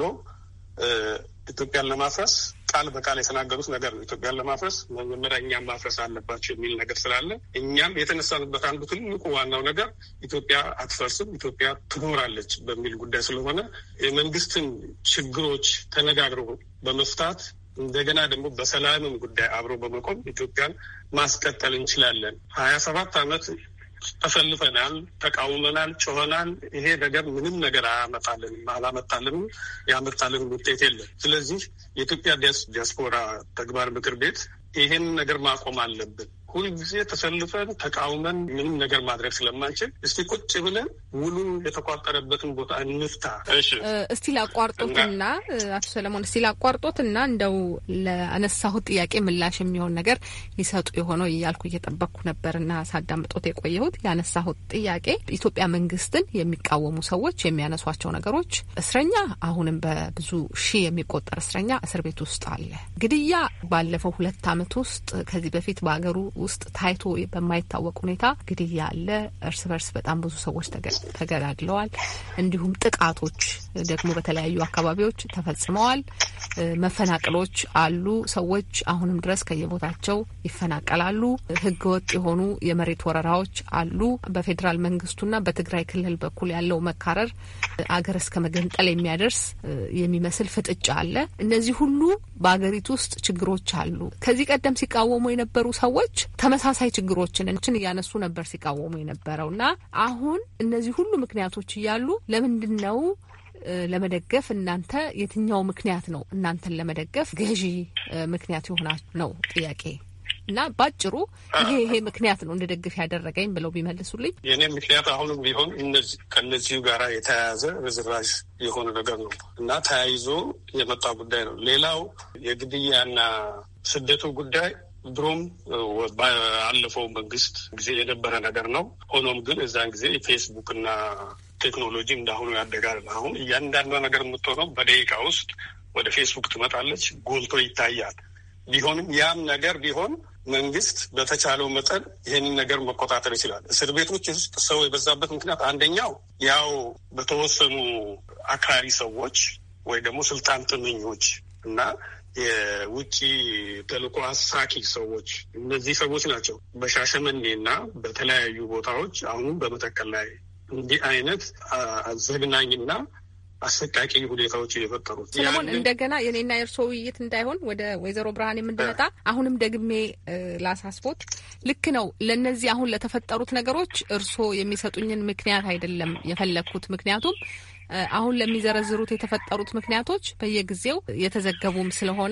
ኢትዮጵያን ለማፍረስ ቃል በቃል የተናገሩት ነገር ነው። ኢትዮጵያን ለማፍረስ መጀመሪያ እኛም ማፍረስ አለባቸው የሚል ነገር ስላለ እኛም የተነሳንበት አንዱ ትልቁ ዋናው ነገር ኢትዮጵያ አትፈርስም፣ ኢትዮጵያ ትኖራለች በሚል ጉዳይ ስለሆነ የመንግስትን ችግሮች ተነጋግሮ በመፍታት እንደገና ደግሞ በሰላምም ጉዳይ አብሮ በመቆም ኢትዮጵያን ማስቀጠል እንችላለን። ሀያ ሰባት ዓመት ተሰልፈናል፣ ተቃውመናል፣ ጮኸናል። ይሄ ነገር ምንም ነገር አያመጣልንም፣ አላመጣልንም፣ ያመጣልን ውጤት የለም። ስለዚህ የኢትዮጵያ ዲያስፖራ ተግባር ምክር ቤት ይሄን ነገር ማቆም አለብን። ሁልጊዜ ተሰልፈን ተቃውመን ምንም ነገር ማድረግ ስለማንችል እስቲ ቁጭ ብለን ውሉ የተቋጠረበትን ቦታ እንፍታ። እስቲ ላቋርጦትና አቶ ሰለሞን እስቲ ላቋርጦትና እንደው ለአነሳሁት ጥያቄ ምላሽ የሚሆን ነገር ሊሰጡ የሆነው እያልኩ እየጠበቅኩ ነበርና ሳዳምጦት የቆየሁት ያነሳሁት ጥያቄ ኢትዮጵያ መንግስትን የሚቃወሙ ሰዎች የሚያነሷቸው ነገሮች እስረኛ አሁንም በብዙ ሺህ የሚቆጠር እስረኛ እስር ቤት ውስጥ አለ። ግድያ ባለፈው ሁለት ዓመት ውስጥ ከዚህ በፊት በሀገሩ ውስጥ ታይቶ በማይታወቅ ሁኔታ ግድያ አለ። እርስ በርስ በጣም ብዙ ሰዎች ተገዳድለዋል። እንዲሁም ጥቃቶች ደግሞ በተለያዩ አካባቢዎች ተፈጽመዋል። መፈናቀሎች አሉ። ሰዎች አሁንም ድረስ ከየቦታቸው ይፈናቀላሉ። ህገወጥ የሆኑ የመሬት ወረራዎች አሉ። በፌዴራል መንግስቱና በትግራይ ክልል በኩል ያለው መካረር አገር እስከ መገንጠል የሚያደርስ የሚመስል ፍጥጫ አለ። እነዚህ ሁሉ በአገሪቱ ውስጥ ችግሮች አሉ። ከዚህ ቀደም ሲቃወሙ የነበሩ ሰዎች ተመሳሳይ ችግሮችን እያነሱ ነበር ሲቃወሙ የነበረው እና አሁን እነዚህ ሁሉ ምክንያቶች እያሉ ለምንድን ነው ለመደገፍ እናንተ የትኛው ምክንያት ነው እናንተን ለመደገፍ ገዢ ምክንያት የሆና ነው ጥያቄ እና ባጭሩ ይሄ ይሄ ምክንያት ነው እንድደግፍ ያደረገኝ ብለው ቢመልሱልኝ። የእኔ ምክንያት አሁንም ቢሆን ከእነዚሁ ጋራ የተያያዘ ርዝራዥ የሆነ ነገር ነው እና ተያይዞ የመጣ ጉዳይ ነው። ሌላው የግድያና ስደቱ ጉዳይ ድሮም በአለፈው መንግስት ጊዜ የነበረ ነገር ነው። ሆኖም ግን እዛን ጊዜ ፌስቡክ እና ቴክኖሎጂ እንዳሁኑ ያደጋል። አሁን እያንዳንዷ ነገር የምትሆነው በደቂቃ ውስጥ ወደ ፌስቡክ ትመጣለች፣ ጎልቶ ይታያል። ቢሆንም ያም ነገር ቢሆን መንግስት በተቻለው መጠን ይህንን ነገር መቆጣጠር ይችላል። እስር ቤቶች ውስጥ ሰው የበዛበት ምክንያት አንደኛው ያው በተወሰኑ አክራሪ ሰዎች ወይ ደግሞ ስልጣን ጥመኞች እና የውጭ ተልዕኮ አሳኪ ሰዎች እነዚህ ሰዎች ናቸው። በሻሸመኔ እና በተለያዩ ቦታዎች አሁንም በመተከል ላይ እንዲህ አይነት ዘግናኝና አሰቃቂ ሁኔታዎች የፈጠሩት። ሰለሞን እንደገና የኔና የእርስዎ ውይይት እንዳይሆን ወደ ወይዘሮ ብርሃን የምንድመጣ አሁንም ደግሜ ላሳስቦት፣ ልክ ነው። ለእነዚህ አሁን ለተፈጠሩት ነገሮች እርስዎ የሚሰጡኝን ምክንያት አይደለም የፈለግኩት ምክንያቱም አሁን ለሚዘረዝሩት የተፈጠሩት ምክንያቶች በየጊዜው የተዘገቡም ስለሆነ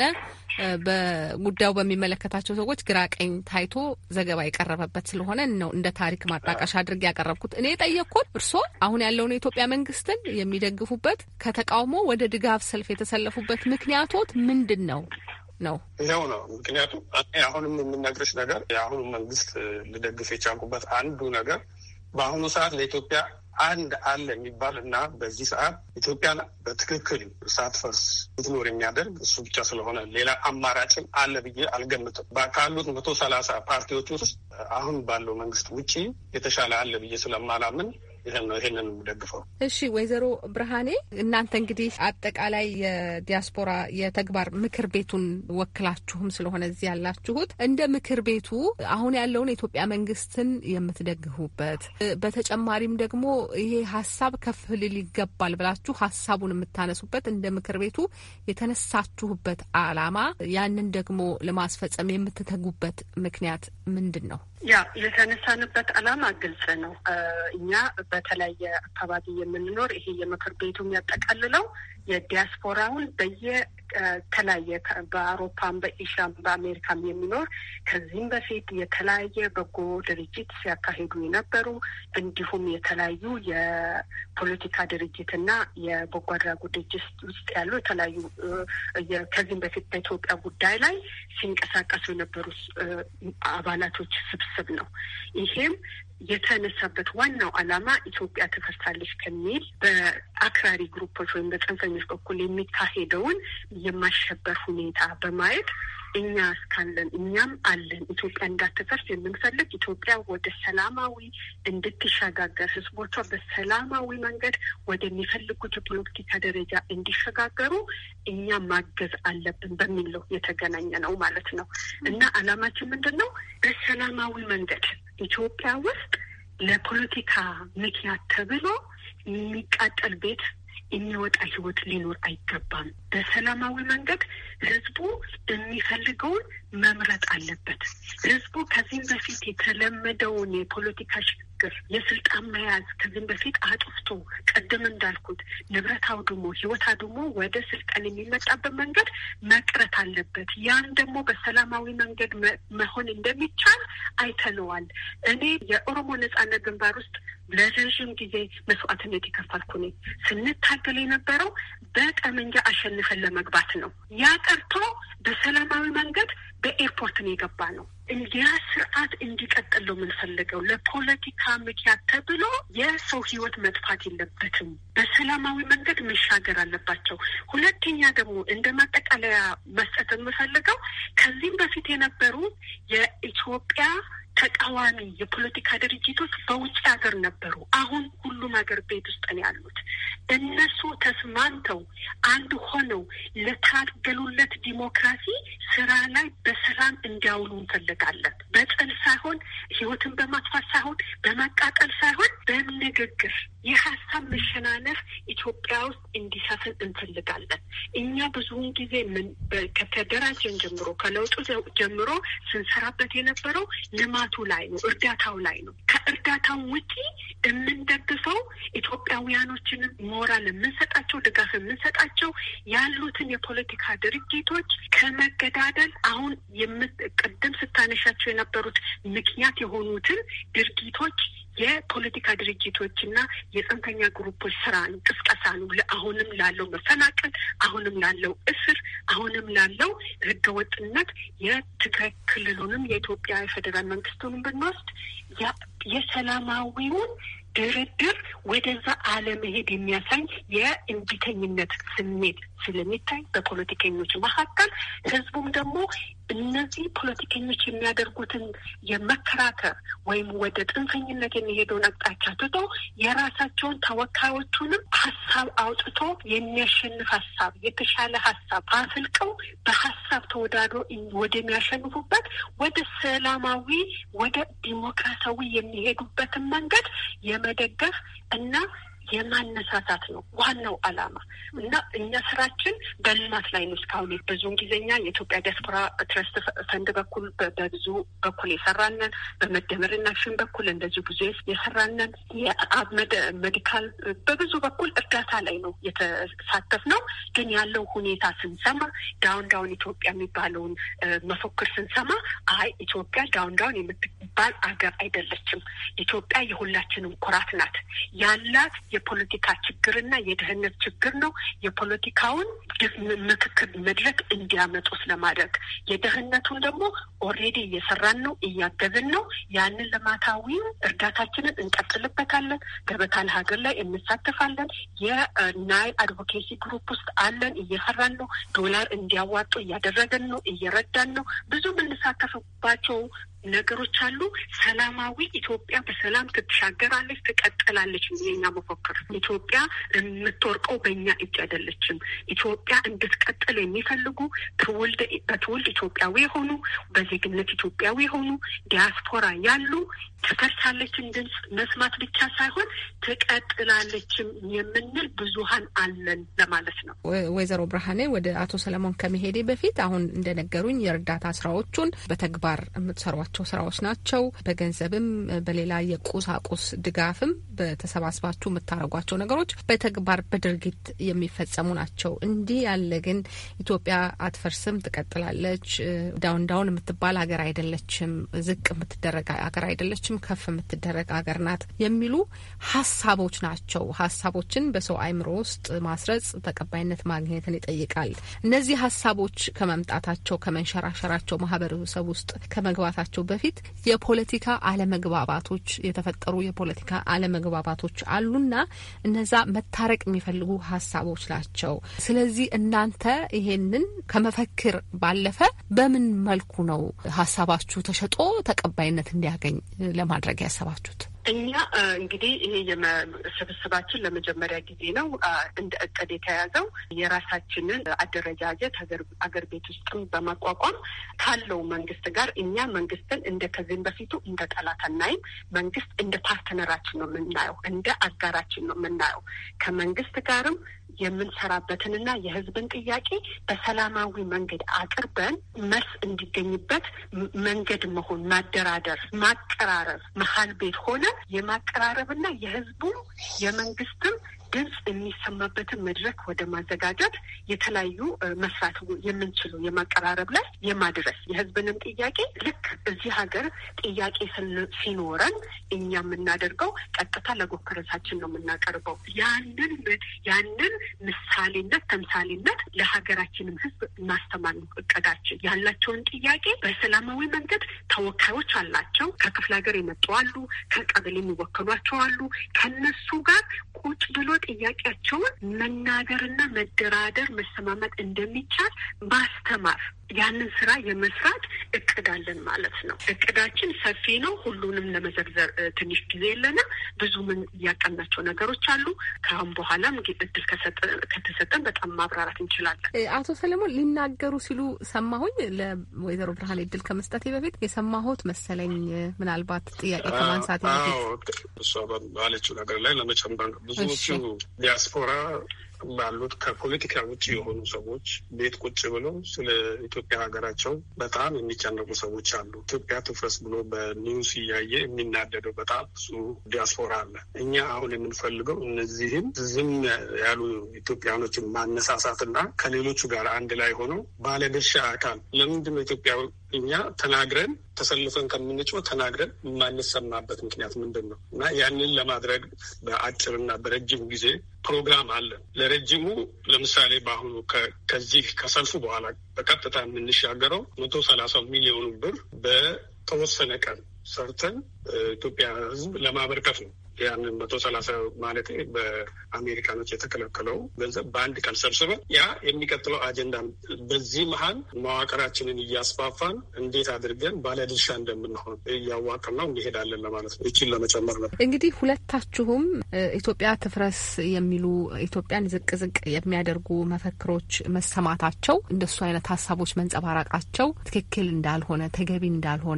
በጉዳዩ በሚመለከታቸው ሰዎች ግራ ቀኝ ታይቶ ዘገባ የቀረበበት ስለሆነ ነው እንደ ታሪክ ማጣቀሻ አድርጌ ያቀረብኩት። እኔ የጠየቅኩት እርስዎ አሁን ያለውን የኢትዮጵያ መንግስትን የሚደግፉበት ከተቃውሞ ወደ ድጋፍ ሰልፍ የተሰለፉበት ምክንያቶት ምንድን ነው ነው? ይኸው ነው ምክንያቱም አሁንም የምነግርሽ ነገር የአሁኑ መንግስት ልደግፍ የቻልኩበት አንዱ ነገር በአሁኑ ሰዓት ለኢትዮጵያ አንድ አለ የሚባል እና በዚህ ሰዓት ኢትዮጵያን በትክክል ሳትፈርስ ልትኖር የሚያደርግ እሱ ብቻ ስለሆነ ሌላ አማራጭም አለ ብዬ አልገምትም። ካሉት መቶ ሰላሳ ፓርቲዎች ውስጥ አሁን ባለው መንግስት ውጪ የተሻለ አለ ብዬ ስለማላምን ይህን ነው ይህንን የምደግፈው። እሺ ወይዘሮ ብርሃኔ እናንተ እንግዲህ አጠቃላይ የዲያስፖራ የተግባር ምክር ቤቱን ወክላችሁም ስለሆነ እዚህ ያላችሁት እንደ ምክር ቤቱ አሁን ያለውን የኢትዮጵያ መንግስትን የምትደግፉበት በተጨማሪም ደግሞ ይሄ ሀሳብ ከፍ ሊል ይገባል ብላችሁ ሀሳቡን የምታነሱበት እንደ ምክር ቤቱ የተነሳችሁበት አላማ ያንን ደግሞ ለማስፈጸም የምትተጉበት ምክንያት ምንድን ነው? ያ የተነሳንበት ዓላማ ግልጽ ነው። እኛ በተለያየ አካባቢ የምንኖር ይሄ የምክር ቤቱ የሚያጠቃልለው የዲያስፖራውን በየተለያየ በአውሮፓም፣ በኤሽያም፣ በአሜሪካም የሚኖር ከዚህም በፊት የተለያየ በጎ ድርጅት ሲያካሂዱ የነበሩ እንዲሁም የተለያዩ የፖለቲካ ድርጅትና የበጎ አድራጎት ድርጅት ውስጥ ያሉ የተለያዩ ከዚህም በፊት በኢትዮጵያ ጉዳይ ላይ ሲንቀሳቀሱ የነበሩ አባላቶች ስብስብ ነው። ይሄም የተነሳበት ዋናው ዓላማ ኢትዮጵያ ትፈርሳለች ከሚል በአክራሪ ግሩፖች ወይም በጽንፈኞች በኩል የሚካሄደውን የማሸበር ሁኔታ በማየት እኛ እስካለን እኛም አለን ኢትዮጵያ እንዳትፈርስ የምንፈልግ ኢትዮጵያ ወደ ሰላማዊ እንድትሸጋገር ሕዝቦቿ በሰላማዊ መንገድ ወደሚፈልጉት የፖለቲካ ደረጃ እንዲሸጋገሩ እኛ ማገዝ አለብን በሚል ነው የተገናኘ ነው ማለት ነው እና ዓላማችን ምንድን ነው? በሰላማዊ መንገድ ኢትዮጵያ ውስጥ ለፖለቲካ ምክንያት ተብሎ የሚቃጠል ቤት የሚወጣ ህይወት ሊኖር አይገባም። በሰላማዊ መንገድ ህዝቡ የሚፈልገውን መምረጥ አለበት። ህዝቡ ከዚህም በፊት የተለመደውን የፖለቲካ ሽግግር የስልጣን መያዝ ከዚህም በፊት አጥፍቶ ቅድም እንዳልኩት ንብረት አውድሞ ህይወት አድሞ ወደ ስልጣን የሚመጣበት መንገድ መቅረት አለበት። ያን ደግሞ በሰላማዊ መንገድ መሆን እንደሚቻል አይተነዋል። እኔ የኦሮሞ ነጻነት ግንባር ውስጥ ለረዥም ጊዜ መስዋዕትነት የከፈልኩ ነኝ። ስንታገል የነበረው በጠመንጃ አሸንፈን ለመግባት ነው። ያ ቀርቶ በሰላማዊ መንገድ በኤርፖርት ነው የገባ ነው። እንዲያ ስርዓት እንዲቀጥል ነው የምንፈልገው። ለፖለቲካ ምክንያት ተብሎ የሰው ህይወት መጥፋት የለበትም። በሰላማዊ መንገድ መሻገር አለባቸው። ሁለተኛ ደግሞ እንደ ማጠቃለያ መስጠት የምፈልገው ከዚህም በፊት የነበሩ የኢትዮጵያ ተቃዋሚ የፖለቲካ ድርጅቶች በውጭ ሀገር ነበሩ። አሁን ሁሉም ሀገር ቤት ውስጥ ነው ያሉት። እነሱ ተስማምተው አንድ ሆነው ለታገሉለት ዲሞክራሲ ስራ ላይ በሰላም እንዲያውሉ እንፈልጋለን። በጥል ሳይሆን፣ ህይወትን በማጥፋት ሳይሆን፣ በመቃጠል ሳይሆን በንግግር የሀሳብ መሸናነፍ ኢትዮጵያ ውስጥ እንዲሰፍን እንፈልጋለን። እኛ ብዙውን ጊዜ ከተደራጀን ጀምሮ ከለውጡ ጀምሮ ስንሰራበት የነበረው ልማቱ ላይ ነው፣ እርዳታው ላይ ነው። ከእርዳታው ውጪ የምንደግፈው ኢትዮጵያውያኖችንም ሞራል የምንሰጣቸው ድጋፍ የምንሰጣቸው ያሉትን የፖለቲካ ድርጅቶች ከመገዳደል አሁን ቅድም ስታነሻቸው የነበሩት ምክንያት የሆኑትን ድርጊቶች የፖለቲካ ድርጅቶች እና የጽንፈኛ ግሩፖች ስራ ነው፣ ቅስቀሳ ነው። አሁንም ላለው መፈናቀል፣ አሁንም ላለው እስር፣ አሁንም ላለው ህገወጥነት የትግራይ ክልሉንም የኢትዮጵያ የፌዴራል መንግስቱንም ብንወስድ የሰላማዊውን ድርድር ወደዛ አለመሄድ የሚያሳይ የእንቢተኝነት ስሜት ስለሚታይ በፖለቲከኞች መካከል ህዝቡም ደግሞ እነዚህ ፖለቲከኞች የሚያደርጉትን የመከራከር ወይም ወደ ጥንፈኝነት የሚሄደውን አቅጣጫ ትቶ የራሳቸውን ተወካዮቹንም ሀሳብ አውጥቶ የሚያሸንፍ ሀሳብ የተሻለ ሀሳብ አፍልቀው በሀሳብ ተወዳድሮ ወደሚያሸንፉበት ወደ ሰላማዊ ወደ ዲሞክራሲያዊ የሚሄዱበትን መንገድ የመደገፍ እና የማነሳሳት ነው ዋናው ዓላማ እና እኛ ስራችን በልማት ላይ ነው። እስካሁን ብዙውን ጊዜኛ የኢትዮጵያ ዲያስፖራ ትረስት ፈንድ በኩል በብዙ በኩል የሰራነን፣ በመደመርና አክሽን በኩል እንደዚሁ ብዙ የሰራነን፣ የአብ ሜዲካል በብዙ በኩል እርዳታ ላይ ነው የተሳተፍ ነው። ግን ያለው ሁኔታ ስንሰማ ዳውን ዳውን ኢትዮጵያ የሚባለውን መፎክር ስንሰማ አይ ኢትዮጵያ ዳውን ዳውን የምትባል አገር አይደለችም። ኢትዮጵያ የሁላችንም ኩራት ናት ያላት የፖለቲካ ችግርና የደህንነት ችግር ነው። የፖለቲካውን ምክክር መድረክ እንዲያመጡ ስለማድረግ የደህንነቱን ደግሞ ኦልሬዲ እየሰራን ነው፣ እያገዝን ነው። ያንን ልማታዊ እርዳታችንን እንቀጥልበታለን። ገበታ ለሀገር ላይ እንሳተፋለን። የናይል አድቮኬሲ ግሩፕ ውስጥ አለን፣ እየሰራን ነው። ዶላር እንዲያዋጡ እያደረገን ነው፣ እየረዳን ነው። ብዙ የምንሳተፍባቸው ነገሮች አሉ። ሰላማዊ ኢትዮጵያ በሰላም ትሻገራለች፣ ትቀጥላለች። የኛ መፎክር ኢትዮጵያ የምትወርቀው በእኛ እጅ አይደለችም። ኢትዮጵያ እንድትቀጥል የሚፈልጉ በትውልድ ኢትዮጵያዊ የሆኑ በዜግነት ኢትዮጵያዊ የሆኑ ዲያስፖራ ያሉ ትፈርሳለችን ድምፅ መስማት ብቻ ሳይሆን ትቀጥላለችም የምንል ብዙሀን አለን ለማለት ነው። ወይዘሮ ብርሃኔ ወደ አቶ ሰለሞን ከመሄዴ በፊት አሁን እንደነገሩኝ የእርዳታ ስራዎቹን በተግባር የምትሰሯቸው ስራዎች ናቸው። በገንዘብም በሌላ የቁሳቁስ ድጋፍም በተሰባስባችሁ የምታደርጓቸው ነገሮች በተግባር በድርጊት የሚፈጸሙ ናቸው። እንዲህ ያለ ግን ኢትዮጵያ አትፈርስም፣ ትቀጥላለች፣ ዳውን ዳውን የምትባል ሀገር አይደለችም፣ ዝቅ የምትደረግ ሀገር አይደለችም ከፍ የምትደረግ ሀገር ናት የሚሉ ሀሳቦች ናቸው። ሀሳቦችን በሰው አይምሮ ውስጥ ማስረጽ ተቀባይነት ማግኘትን ይጠይቃል። እነዚህ ሀሳቦች ከመምጣታቸው ከመንሸራሸራቸው ማህበረሰብ ውስጥ ከመግባታቸው በፊት የፖለቲካ አለመግባባቶች የተፈጠሩ የፖለቲካ አለመግባባቶች አሉና እነዛ መታረቅ የሚፈልጉ ሀሳቦች ናቸው። ስለዚህ እናንተ ይሄንን ከመፈክር ባለፈ በምን መልኩ ነው ሀሳባችሁ ተሸጦ ተቀባይነት እንዲያገኝ ለማድረግ ያሰባችሁት? እኛ እንግዲህ ይሄ ስብስባችን ለመጀመሪያ ጊዜ ነው እንደ እቅድ የተያዘው የራሳችንን አደረጃጀት አገር ቤት ውስጥም በማቋቋም ካለው መንግስት ጋር እኛ መንግስትን እንደ ከዚህም በፊቱ እንደ ጠላት አናይም። መንግስት እንደ ፓርትነራችን ነው የምናየው፣ እንደ አጋራችን ነው የምናየው። ከመንግስት ጋርም የምንሰራበትንና የህዝብን ጥያቄ በሰላማዊ መንገድ አቅርበን መልስ እንዲገኝበት መንገድ መሆን ማደራደር፣ ማቀራረብ መሀል ቤት ሆነ የማቀራረብና የህዝቡ የመንግስትም ድምፅ የሚሰማበትን መድረክ ወደ ማዘጋጀት የተለያዩ መስራት የምንችሉ የማቀራረብ ላይ የማድረስ የህዝብንም ጥያቄ ልክ እዚህ ሀገር ጥያቄ ሲኖረን እኛ የምናደርገው ቀጥታ ለጎከረሳችን ነው የምናቀርበው። ያንን ያንን ምሳሌነት ተምሳሌነት ለሀገራችንም ህዝብ ማስተማር ነው እቅዳችን። ያላቸውን ጥያቄ በሰላማዊ መንገድ ተወካዮች አላቸው። ከክፍለ ሀገር የመጡ አሉ፣ ከቀበሌ የሚወከሏቸው አሉ። ከነሱ ጋር ቁጭ ብሎ ጥያቄያቸውን መናገርና መደራደር መሰማመጥ እንደሚቻል ማስተማር ያንን ስራ የመስራት እቅድ አለን ማለት ነው። እቅዳችን ሰፊ ነው። ሁሉንም ለመዘርዘር ትንሽ ጊዜ የለንም። ብዙ ምን እያቀናቸው ነገሮች አሉ። ከአሁን በኋላም እድል ከተሰጠን በጣም ማብራራት እንችላለን። አቶ ሰለሞን ሊናገሩ ሲሉ ሰማሁኝ። ለወይዘሮ ብርሃን እድል ከመስጠቴ በፊት የሰማሁት መሰለኝ ምናልባት ጥያቄ ከማንሳት በፊት እሷ ባለችው ነገር ላይ ለመጨመር ብዙዎቹ ዲያስፖራ ባሉት ከፖለቲካ ውጭ የሆኑ ሰዎች ቤት ቁጭ ብለው ስለ ኢትዮጵያ ሀገራቸው በጣም የሚጨነቁ ሰዎች አሉ። ኢትዮጵያ ትፍረስ ብሎ በኒውስ እያየ የሚናደደው በጣም ብዙ ዲያስፖራ አለ። እኛ አሁን የምንፈልገው እነዚህም ዝም ያሉ ኢትዮጵያኖችን ማነሳሳትና ከሌሎቹ ጋር አንድ ላይ ሆነው ባለድርሻ አካል ለምንድን ነው ኢትዮጵያ እኛ ተናግረን ተሰልፈን ከምንጮህ ተናግረን የማንሰማበት ምክንያት ምንድን ነው? እና ያንን ለማድረግ በአጭርና በረጅም ጊዜ ፕሮግራም አለን። ለረጅሙ ለምሳሌ በአሁኑ ከዚህ ከሰልፉ በኋላ በቀጥታ የምንሻገረው መቶ ሰላሳ ሚሊዮኑ ብር በተወሰነ ቀን ሰርተን ኢትዮጵያ ሕዝብ ለማበርከት ነው። ያንን መቶ ሰላሳ ማለት በአሜሪካኖች የተከለከለው ገንዘብ በአንድ ቀን ሰብስበን ያ የሚቀጥለው አጀንዳ በዚህ መሀል መዋቅራችንን እያስፋፋን እንዴት አድርገን ባለድርሻ እንደምንሆን እያዋቅር ነው እንሄዳለን ለማለት ነው። ይችን ለመጨመር ነው። እንግዲህ ሁለታችሁም ኢትዮጵያ ትፍረስ የሚሉ ኢትዮጵያን ዝቅ ዝቅ የሚያደርጉ መፈክሮች መሰማታቸው እንደሱ አይነት ሀሳቦች መንጸባረቃቸው ትክክል እንዳልሆነ ተገቢ እንዳልሆነ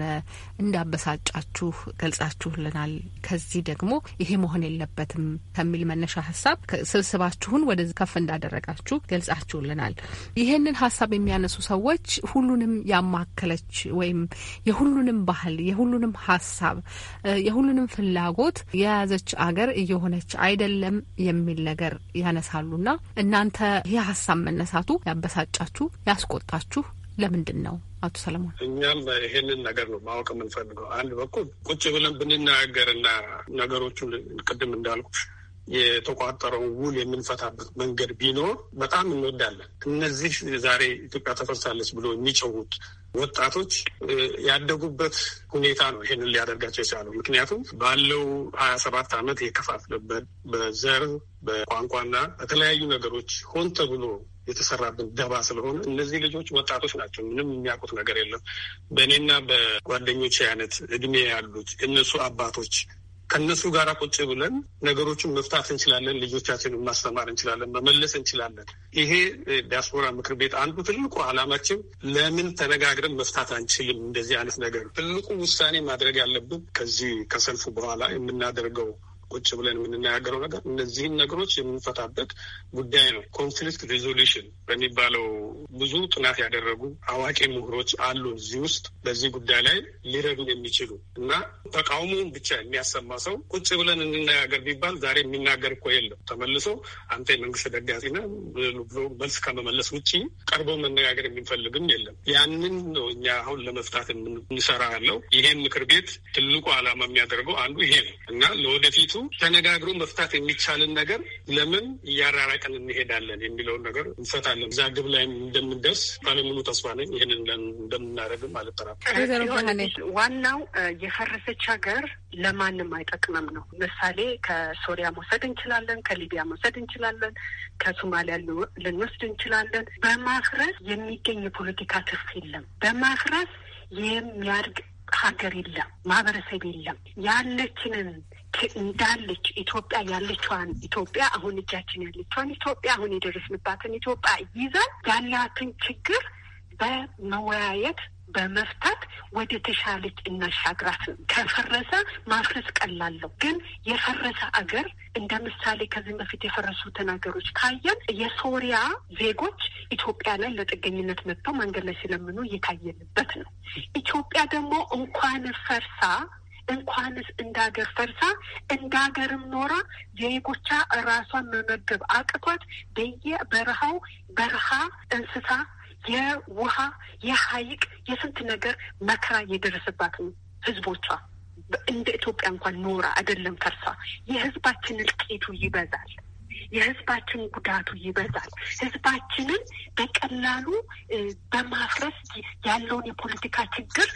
እንዳበሳጫችሁ ገልጻችሁልናል። ከዚህ ደግሞ ይሄ መሆን የለበትም ከሚል መነሻ ሀሳብ ስብስባችሁን ወደ ከፍ እንዳደረጋችሁ ገልጻችሁልናል። ይህንን ሀሳብ የሚያነሱ ሰዎች ሁሉንም ያማከለች ወይም የሁሉንም ባህል፣ የሁሉንም ሀሳብ፣ የሁሉንም ፍላጎት የያዘች አገር እየሆነች አይደለም የሚል ነገር ያነሳሉና እናንተ ይህ ሀሳብ መነሳቱ ያበሳጫችሁ ያስቆጣችሁ ለምንድን ነው? አቶ ሰለሞን እኛም ይሄንን ነገር ነው ማወቅ የምንፈልገው። አንድ በኩል ቁጭ ብለን ብንናገርና ነገሮቹን ቅድም እንዳልኩሽ የተቋጠረውን ውል የምንፈታበት መንገድ ቢኖር በጣም እንወዳለን። እነዚህ ዛሬ ኢትዮጵያ ተፈርሳለች ብሎ የሚጨውት ወጣቶች ያደጉበት ሁኔታ ነው ይሄንን ሊያደርጋቸው የቻለው። ምክንያቱም ባለው ሀያ ሰባት ዓመት የከፋፍለበት በዘር በቋንቋና በተለያዩ ነገሮች ሆን ተብሎ የተሰራብን ደባ ስለሆነ እነዚህ ልጆች ወጣቶች ናቸው። ምንም የሚያውቁት ነገር የለም። በእኔና በጓደኞች አይነት እድሜ ያሉት እነሱ አባቶች ከእነሱ ጋር ቁጭ ብለን ነገሮችን መፍታት እንችላለን። ልጆቻችንን ማስተማር እንችላለን። መመለስ እንችላለን። ይሄ ዲያስፖራ ምክር ቤት አንዱ ትልቁ ዓላማችን ለምን ተነጋግረን መፍታት አንችልም? እንደዚህ አይነት ነገር ትልቁ ውሳኔ ማድረግ ያለብን ከዚህ ከሰልፉ በኋላ የምናደርገው ቁጭ ብለን የምንነጋገረው ነገር እነዚህን ነገሮች የምንፈታበት ጉዳይ ነው። ኮንፍሊክት ሪዞሉሽን በሚባለው ብዙ ጥናት ያደረጉ አዋቂ ምሁሮች አሉ እዚህ ውስጥ በዚህ ጉዳይ ላይ ሊረዱን የሚችሉ እና ተቃውሞውን ብቻ የሚያሰማ ሰው ቁጭ ብለን እንነጋገር ቢባል ዛሬ የሚናገር እኮ የለም። ተመልሶ አንተ የመንግስት ደጋፊ ነህ ብሎ መልስ ከመመለስ ውጭ ቀርቦ መነጋገር የሚፈልግም የለም። ያንን ነው እኛ አሁን ለመፍታት የምንሰራ ያለው። ይሄን ምክር ቤት ትልቁ ዓላማ የሚያደርገው አንዱ ይሄ ነው እና ለወደፊቱ ተነጋግሮ መፍታት የሚቻልን ነገር ለምን እያራራቅን እንሄዳለን የሚለውን ነገር እንፈታለን። እዛ ግብ ላይ እንደምንደርስ ባለሙሉ ተስፋ ነኝ። ይህንን እንደምናደርግም አልጠራጠርም። ዋናው የፈረሰች ሀገር ለማንም አይጠቅምም ነው። ምሳሌ ከሶሪያ መውሰድ እንችላለን፣ ከሊቢያ መውሰድ እንችላለን፣ ከሶማሊያ ልንወስድ እንችላለን። በማፍረስ የሚገኝ የፖለቲካ ትርፍ የለም። በማፍረስ የሚያድግ ሀገር የለም፣ ማህበረሰብ የለም። ያለችንን እንዳለች ኢትዮጵያ ያለችዋን ኢትዮጵያ አሁን እጃችን ያለችዋን ኢትዮጵያ አሁን የደረስንባትን ኢትዮጵያ ይዘን ያላትን ችግር በመወያየት በመፍታት ወደ ተሻለች እናሻግራት ነው። ከፈረሰ ማፍረስ ቀላለሁ፣ ግን የፈረሰ አገር እንደ ምሳሌ ከዚህም በፊት የፈረሱትን ሀገሮች ካየን የሶሪያ ዜጎች ኢትዮጵያ ላይ ለጥገኝነት መጥተው መንገድ ላይ ሲለምኑ እየታየንበት ነው። ኢትዮጵያ ደግሞ እንኳን ፈርሳ እንኳንስ እንደ ሀገር ፈርሳ እንደ ሀገርም ኖራ ዜጎቿ ራሷን መመገብ አቅቷት በየበረሃው በረሃ እንስሳ የውሃ የሀይቅ የስንት ነገር መከራ እየደረሰባት ነው ህዝቦቿ። እንደ ኢትዮጵያ እንኳን ኖራ አይደለም ፈርሳ። የህዝባችን እልቂቱ ይበዛል። የህዝባችን ጉዳቱ ይበዛል። ህዝባችንን በቀላሉ በማፍረስ ያለውን የፖለቲካ ችግር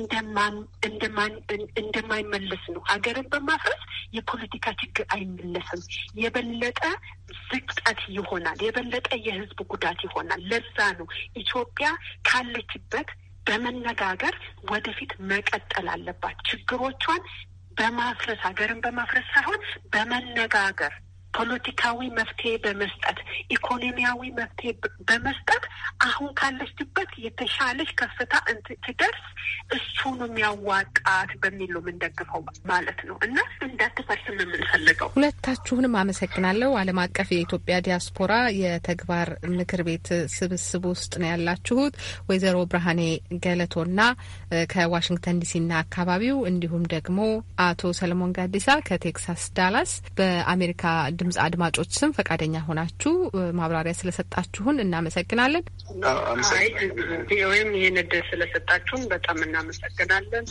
እንደማይመለስ ነው። ሀገርን በማፍረስ የፖለቲካ ችግር አይመለስም። የበለጠ ዝቅጠት ይሆናል። የበለጠ የህዝብ ጉዳት ይሆናል። ለዛ ነው ኢትዮጵያ ካለችበት በመነጋገር ወደፊት መቀጠል አለባት። ችግሮቿን በማፍረስ ሀገርን በማፍረስ ሳይሆን በመነጋገር ፖለቲካዊ መፍትሄ በመስጠት ኢኮኖሚያዊ መፍትሄ በመስጠት አሁን ካለችበት የተሻለች ከፍታ ትደርስ እሱን የሚያዋጣት በሚል ነው የምንደግፈው ማለት ነው እና እንዳትፈርስ የምንፈልገው። ሁለታችሁንም አመሰግናለሁ። ዓለም አቀፍ የኢትዮጵያ ዲያስፖራ የተግባር ምክር ቤት ስብስብ ውስጥ ነው ያላችሁት ወይዘሮ ብርሃኔ ገለቶና ከዋሽንግተን ዲሲና አካባቢው እንዲሁም ደግሞ አቶ ሰለሞን ጋዲሳ ከቴክሳስ ዳላስ በአሜሪካ ድምጽ አድማጮች ስም ፈቃደኛ ሆናችሁ ማብራሪያ ስለሰጣችሁን እናመሰግናለን። ወይም ይህን እድል ስለሰጣችሁን በጣም እናመሰግናለን።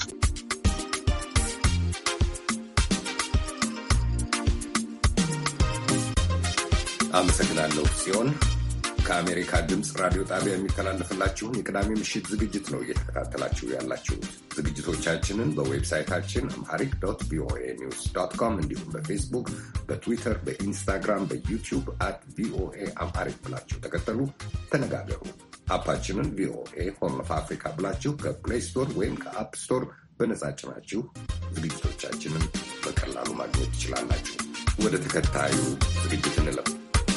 አመሰግናለሁ ሲሆን ከአሜሪካ ድምፅ ራዲዮ ጣቢያ የሚተላለፍላችሁን የቅዳሜ ምሽት ዝግጅት ነው እየተከታተላችሁ ያላችሁት። ዝግጅቶቻችንን በዌብሳይታችን አምሃሪክ ዶት ቪኦኤ ኒውስ ዶት ኮም እንዲሁም በፌስቡክ፣ በትዊተር፣ በኢንስታግራም፣ በዩቲዩብ አት ቪኦኤ አምሃሪክ ብላችሁ ተከተሉ፣ ተነጋገሩ። አፓችንን ቪኦኤ ሆርን ኦፍ አፍሪካ ብላችሁ ከፕሌይ ስቶር ወይም ከአፕ ስቶር በነጻ ጭናችሁ ዝግጅቶቻችንን በቀላሉ ማግኘት ትችላላችሁ። ወደ ተከታዩ ዝግጅት እንለፍ።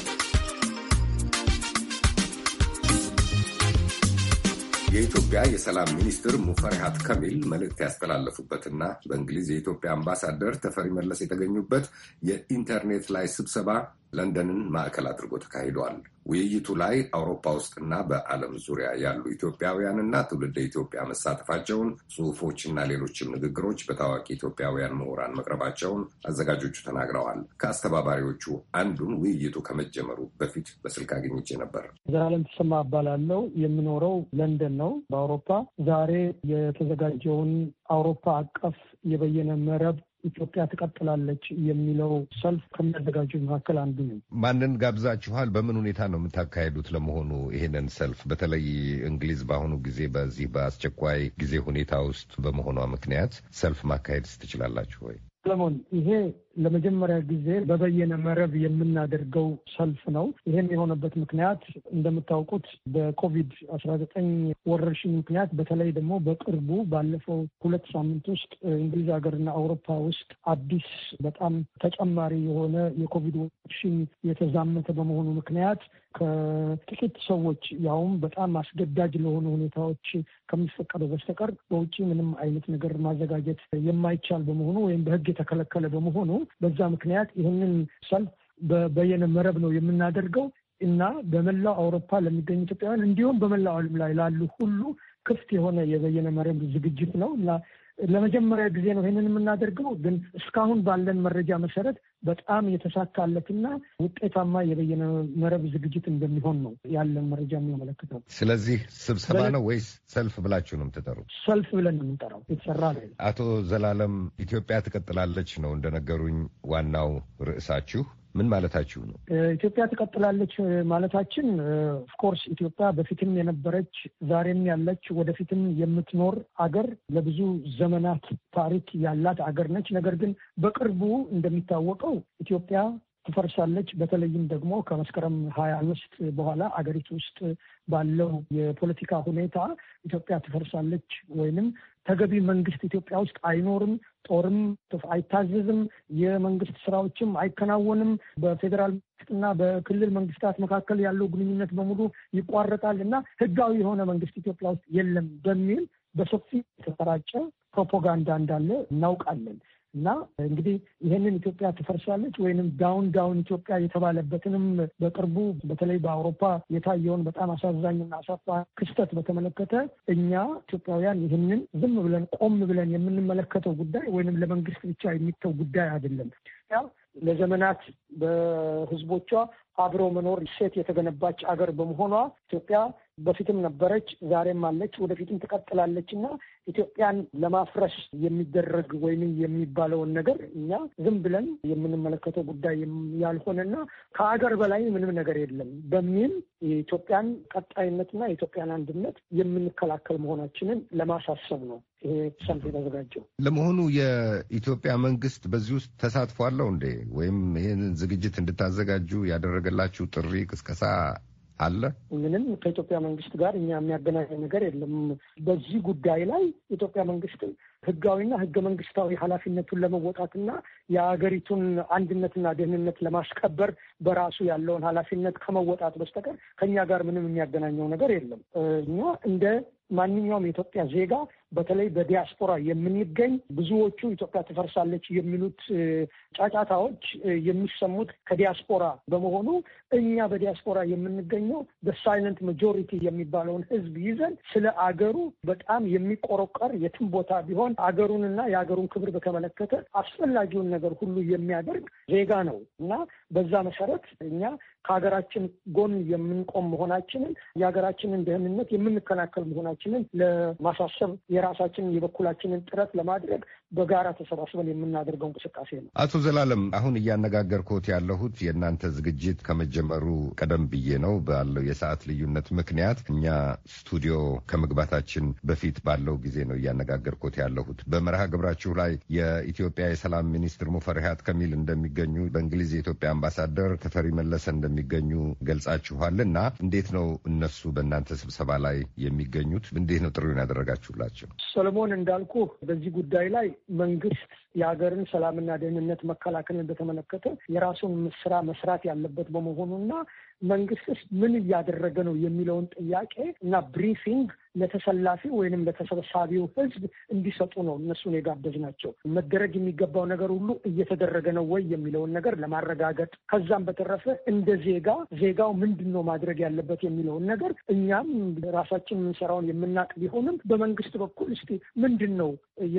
የኢትዮጵያ የሰላም ሚኒስትር ሙፈሪሃት ከሚል መልእክት ያስተላለፉበትና በእንግሊዝ የኢትዮጵያ አምባሳደር ተፈሪ መለስ የተገኙበት የኢንተርኔት ላይ ስብሰባ ለንደንን ማዕከል አድርጎ ተካሂዷል። ውይይቱ ላይ አውሮፓ ውስጥና በዓለም ዙሪያ ያሉ ኢትዮጵያውያንና ትውልደ ኢትዮጵያ መሳተፋቸውን፣ ጽሁፎችና ሌሎችም ንግግሮች በታዋቂ ኢትዮጵያውያን ምሁራን መቅረባቸውን አዘጋጆቹ ተናግረዋል። ከአስተባባሪዎቹ አንዱን ውይይቱ ከመጀመሩ በፊት በስልክ አግኝቼ ነበር። ዘላለም ተሰማ እባላለሁ። የምኖረው ለንደን ነው በአውሮፓ። ዛሬ የተዘጋጀውን አውሮፓ አቀፍ የበየነ መረብ ኢትዮጵያ ትቀጥላለች የሚለው ሰልፍ ከሚያዘጋጁ መካከል አንዱ ነው። ማንን ጋብዛችኋል? በምን ሁኔታ ነው የምታካሄዱት? ለመሆኑ ይሄንን ሰልፍ በተለይ እንግሊዝ በአሁኑ ጊዜ በዚህ በአስቸኳይ ጊዜ ሁኔታ ውስጥ በመሆኗ ምክንያት ሰልፍ ማካሄድ ትችላላችሁ ወይ? ሰለሞን ይሄ ለመጀመሪያ ጊዜ በበየነ መረብ የምናደርገው ሰልፍ ነው። ይህም የሆነበት ምክንያት እንደምታውቁት በኮቪድ አስራ ዘጠኝ ወረርሽኝ ምክንያት በተለይ ደግሞ በቅርቡ ባለፈው ሁለት ሳምንት ውስጥ እንግሊዝ ሀገርና አውሮፓ ውስጥ አዲስ በጣም ተጨማሪ የሆነ የኮቪድ ወረርሽኝ የተዛመተ በመሆኑ ምክንያት ከጥቂት ሰዎች ያውም በጣም አስገዳጅ ለሆኑ ሁኔታዎች ከሚፈቀደው በስተቀር በውጭ ምንም አይነት ነገር ማዘጋጀት የማይቻል በመሆኑ ወይም በሕግ የተከለከለ በመሆኑ በዛ ምክንያት ይህንን ሰልፍ በበየነ መረብ ነው የምናደርገው እና በመላው አውሮፓ ለሚገኙ ኢትዮጵያውያን እንዲሁም በመላው ዓለም ላይ ላሉ ሁሉ ክፍት የሆነ የበየነ መረብ ዝግጅት ነው እና ለመጀመሪያ ጊዜ ነው ይህንን የምናደርገው። ግን እስካሁን ባለን መረጃ መሰረት በጣም የተሳካለትና ውጤታማ የበየነ መረብ ዝግጅት እንደሚሆን ነው ያለን መረጃ የሚያመለክተው። ስለዚህ ስብሰባ ነው ወይስ ሰልፍ ብላችሁ ነው የምትጠሩት? ሰልፍ ብለን ነው የምንጠራው። የተሰራ ላይ አቶ ዘላለም ኢትዮጵያ ትቀጥላለች ነው እንደነገሩኝ ዋናው ርዕሳችሁ ምን ማለታችሁ ነው? ኢትዮጵያ ትቀጥላለች ማለታችን ኦፍኮርስ ኢትዮጵያ በፊትም የነበረች ዛሬም ያለች ወደፊትም የምትኖር አገር ለብዙ ዘመናት ታሪክ ያላት አገር ነች። ነገር ግን በቅርቡ እንደሚታወቀው ኢትዮጵያ ትፈርሳለች። በተለይም ደግሞ ከመስከረም ሀያ አምስት በኋላ አገሪቱ ውስጥ ባለው የፖለቲካ ሁኔታ ኢትዮጵያ ትፈርሳለች ወይንም ተገቢ መንግስት ኢትዮጵያ ውስጥ አይኖርም፣ ጦርም አይታዘዝም፣ የመንግስት ስራዎችም አይከናወንም፣ በፌዴራል መንግስትና በክልል መንግስታት መካከል ያለው ግንኙነት በሙሉ ይቋረጣል እና ህጋዊ የሆነ መንግስት ኢትዮጵያ ውስጥ የለም በሚል በሰፊ የተሰራጨ ፕሮፓጋንዳ እንዳለ እናውቃለን። እና እንግዲህ ይህንን ኢትዮጵያ ትፈርሳለች ወይንም ዳውን ዳውን ኢትዮጵያ የተባለበትንም በቅርቡ በተለይ በአውሮፓ የታየውን በጣም አሳዛኝና አሳፋሪ ክስተት በተመለከተ እኛ ኢትዮጵያውያን ይህንን ዝም ብለን ቆም ብለን የምንመለከተው ጉዳይ ወይንም ለመንግስት ብቻ የሚተው ጉዳይ አይደለም። ኢትዮጵያ ለዘመናት በህዝቦቿ አብሮ መኖር ሴት የተገነባች አገር በመሆኗ ኢትዮጵያ በፊትም ነበረች፣ ዛሬም አለች፣ ወደፊትም ትቀጥላለች እና ኢትዮጵያን ለማፍረስ የሚደረግ ወይም የሚባለውን ነገር እኛ ዝም ብለን የምንመለከተው ጉዳይ ያልሆነና ከሀገር በላይ ምንም ነገር የለም በሚል የኢትዮጵያን ቀጣይነትና የኢትዮጵያን አንድነት የምንከላከል መሆናችንን ለማሳሰብ ነው ይሄ ሰልፍ የተዘጋጀው። ለመሆኑ የኢትዮጵያ መንግስት በዚህ ውስጥ ተሳትፎ አለው እንዴ? ወይም ይህንን ዝግጅት እንድታዘጋጁ ያደረገላችሁ ጥሪ ቅስቀሳ አለ? ምንም ከኢትዮጵያ መንግስት ጋር እኛ የሚያገናኝ ነገር የለም። በዚህ ጉዳይ ላይ የኢትዮጵያ መንግስት ህጋዊና ህገ መንግስታዊ ኃላፊነቱን ለመወጣትና የሀገሪቱን አንድነትና ደህንነት ለማስከበር በራሱ ያለውን ኃላፊነት ከመወጣት በስተቀር ከእኛ ጋር ምንም የሚያገናኘው ነገር የለም። እኛ እንደ ማንኛውም የኢትዮጵያ ዜጋ በተለይ በዲያስፖራ የምንገኝ ብዙዎቹ ኢትዮጵያ ትፈርሳለች የሚሉት ጫጫታዎች የሚሰሙት ከዲያስፖራ በመሆኑ እኛ በዲያስፖራ የምንገኘው በሳይለንት ማጆሪቲ የሚባለውን ህዝብ ይዘን ስለ አገሩ በጣም የሚቆረቆር የትም ቦታ ቢሆን አገሩንና የአገሩን ክብር በተመለከተ አስፈላጊውን ነገር ሁሉ የሚያደርግ ዜጋ ነው እና በዛ መሰረት እኛ ከሀገራችን ጎን የምንቆም መሆናችንን የሀገራችንን ደህንነት የምንከላከል መሆናችንን ለማሳሰብ የራሳችንን የበኩላችንን ጥረት ለማድረግ በጋራ ተሰባስበን የምናደርገው እንቅስቃሴ ነው። አቶ ዘላለም አሁን እያነጋገርኩት ያለሁት የእናንተ ዝግጅት ከመጀመሩ ቀደም ብዬ ነው። ባለው የሰዓት ልዩነት ምክንያት እኛ ስቱዲዮ ከመግባታችን በፊት ባለው ጊዜ ነው እያነጋገርኩት ያለሁት። በመርሃ ግብራችሁ ላይ የኢትዮጵያ የሰላም ሚኒስትር ሙፈሪያት ከሚል እንደሚገኙ፣ በእንግሊዝ የኢትዮጵያ አምባሳደር ተፈሪ መለሰ እንደሚገኙ ገልጻችኋል እና እንዴት ነው እነሱ በእናንተ ስብሰባ ላይ የሚገኙት? እንዴት ነው ጥሪውን ያደረጋችሁላቸው? ሰለሞን እንዳልኩ በዚህ ጉዳይ ላይ መንግስት የሀገርን ሰላምና ደህንነት መከላከልን በተመለከተ የራሱን ስራ መስራት ያለበት በመሆኑና መንግስትስ ምን እያደረገ ነው የሚለውን ጥያቄ እና ብሪፊንግ ለተሰላፊ ወይንም ለተሰብሳቢው ህዝብ እንዲሰጡ ነው እነሱን የጋበዝናቸው። መደረግ የሚገባው ነገር ሁሉ እየተደረገ ነው ወይ የሚለውን ነገር ለማረጋገጥ ከዛም በተረፈ እንደ ዜጋ ዜጋው ምንድን ነው ማድረግ ያለበት የሚለውን ነገር እኛም ራሳችን የምንሰራውን የምናውቅ ቢሆንም በመንግስት በኩል እስቲ ምንድን ነው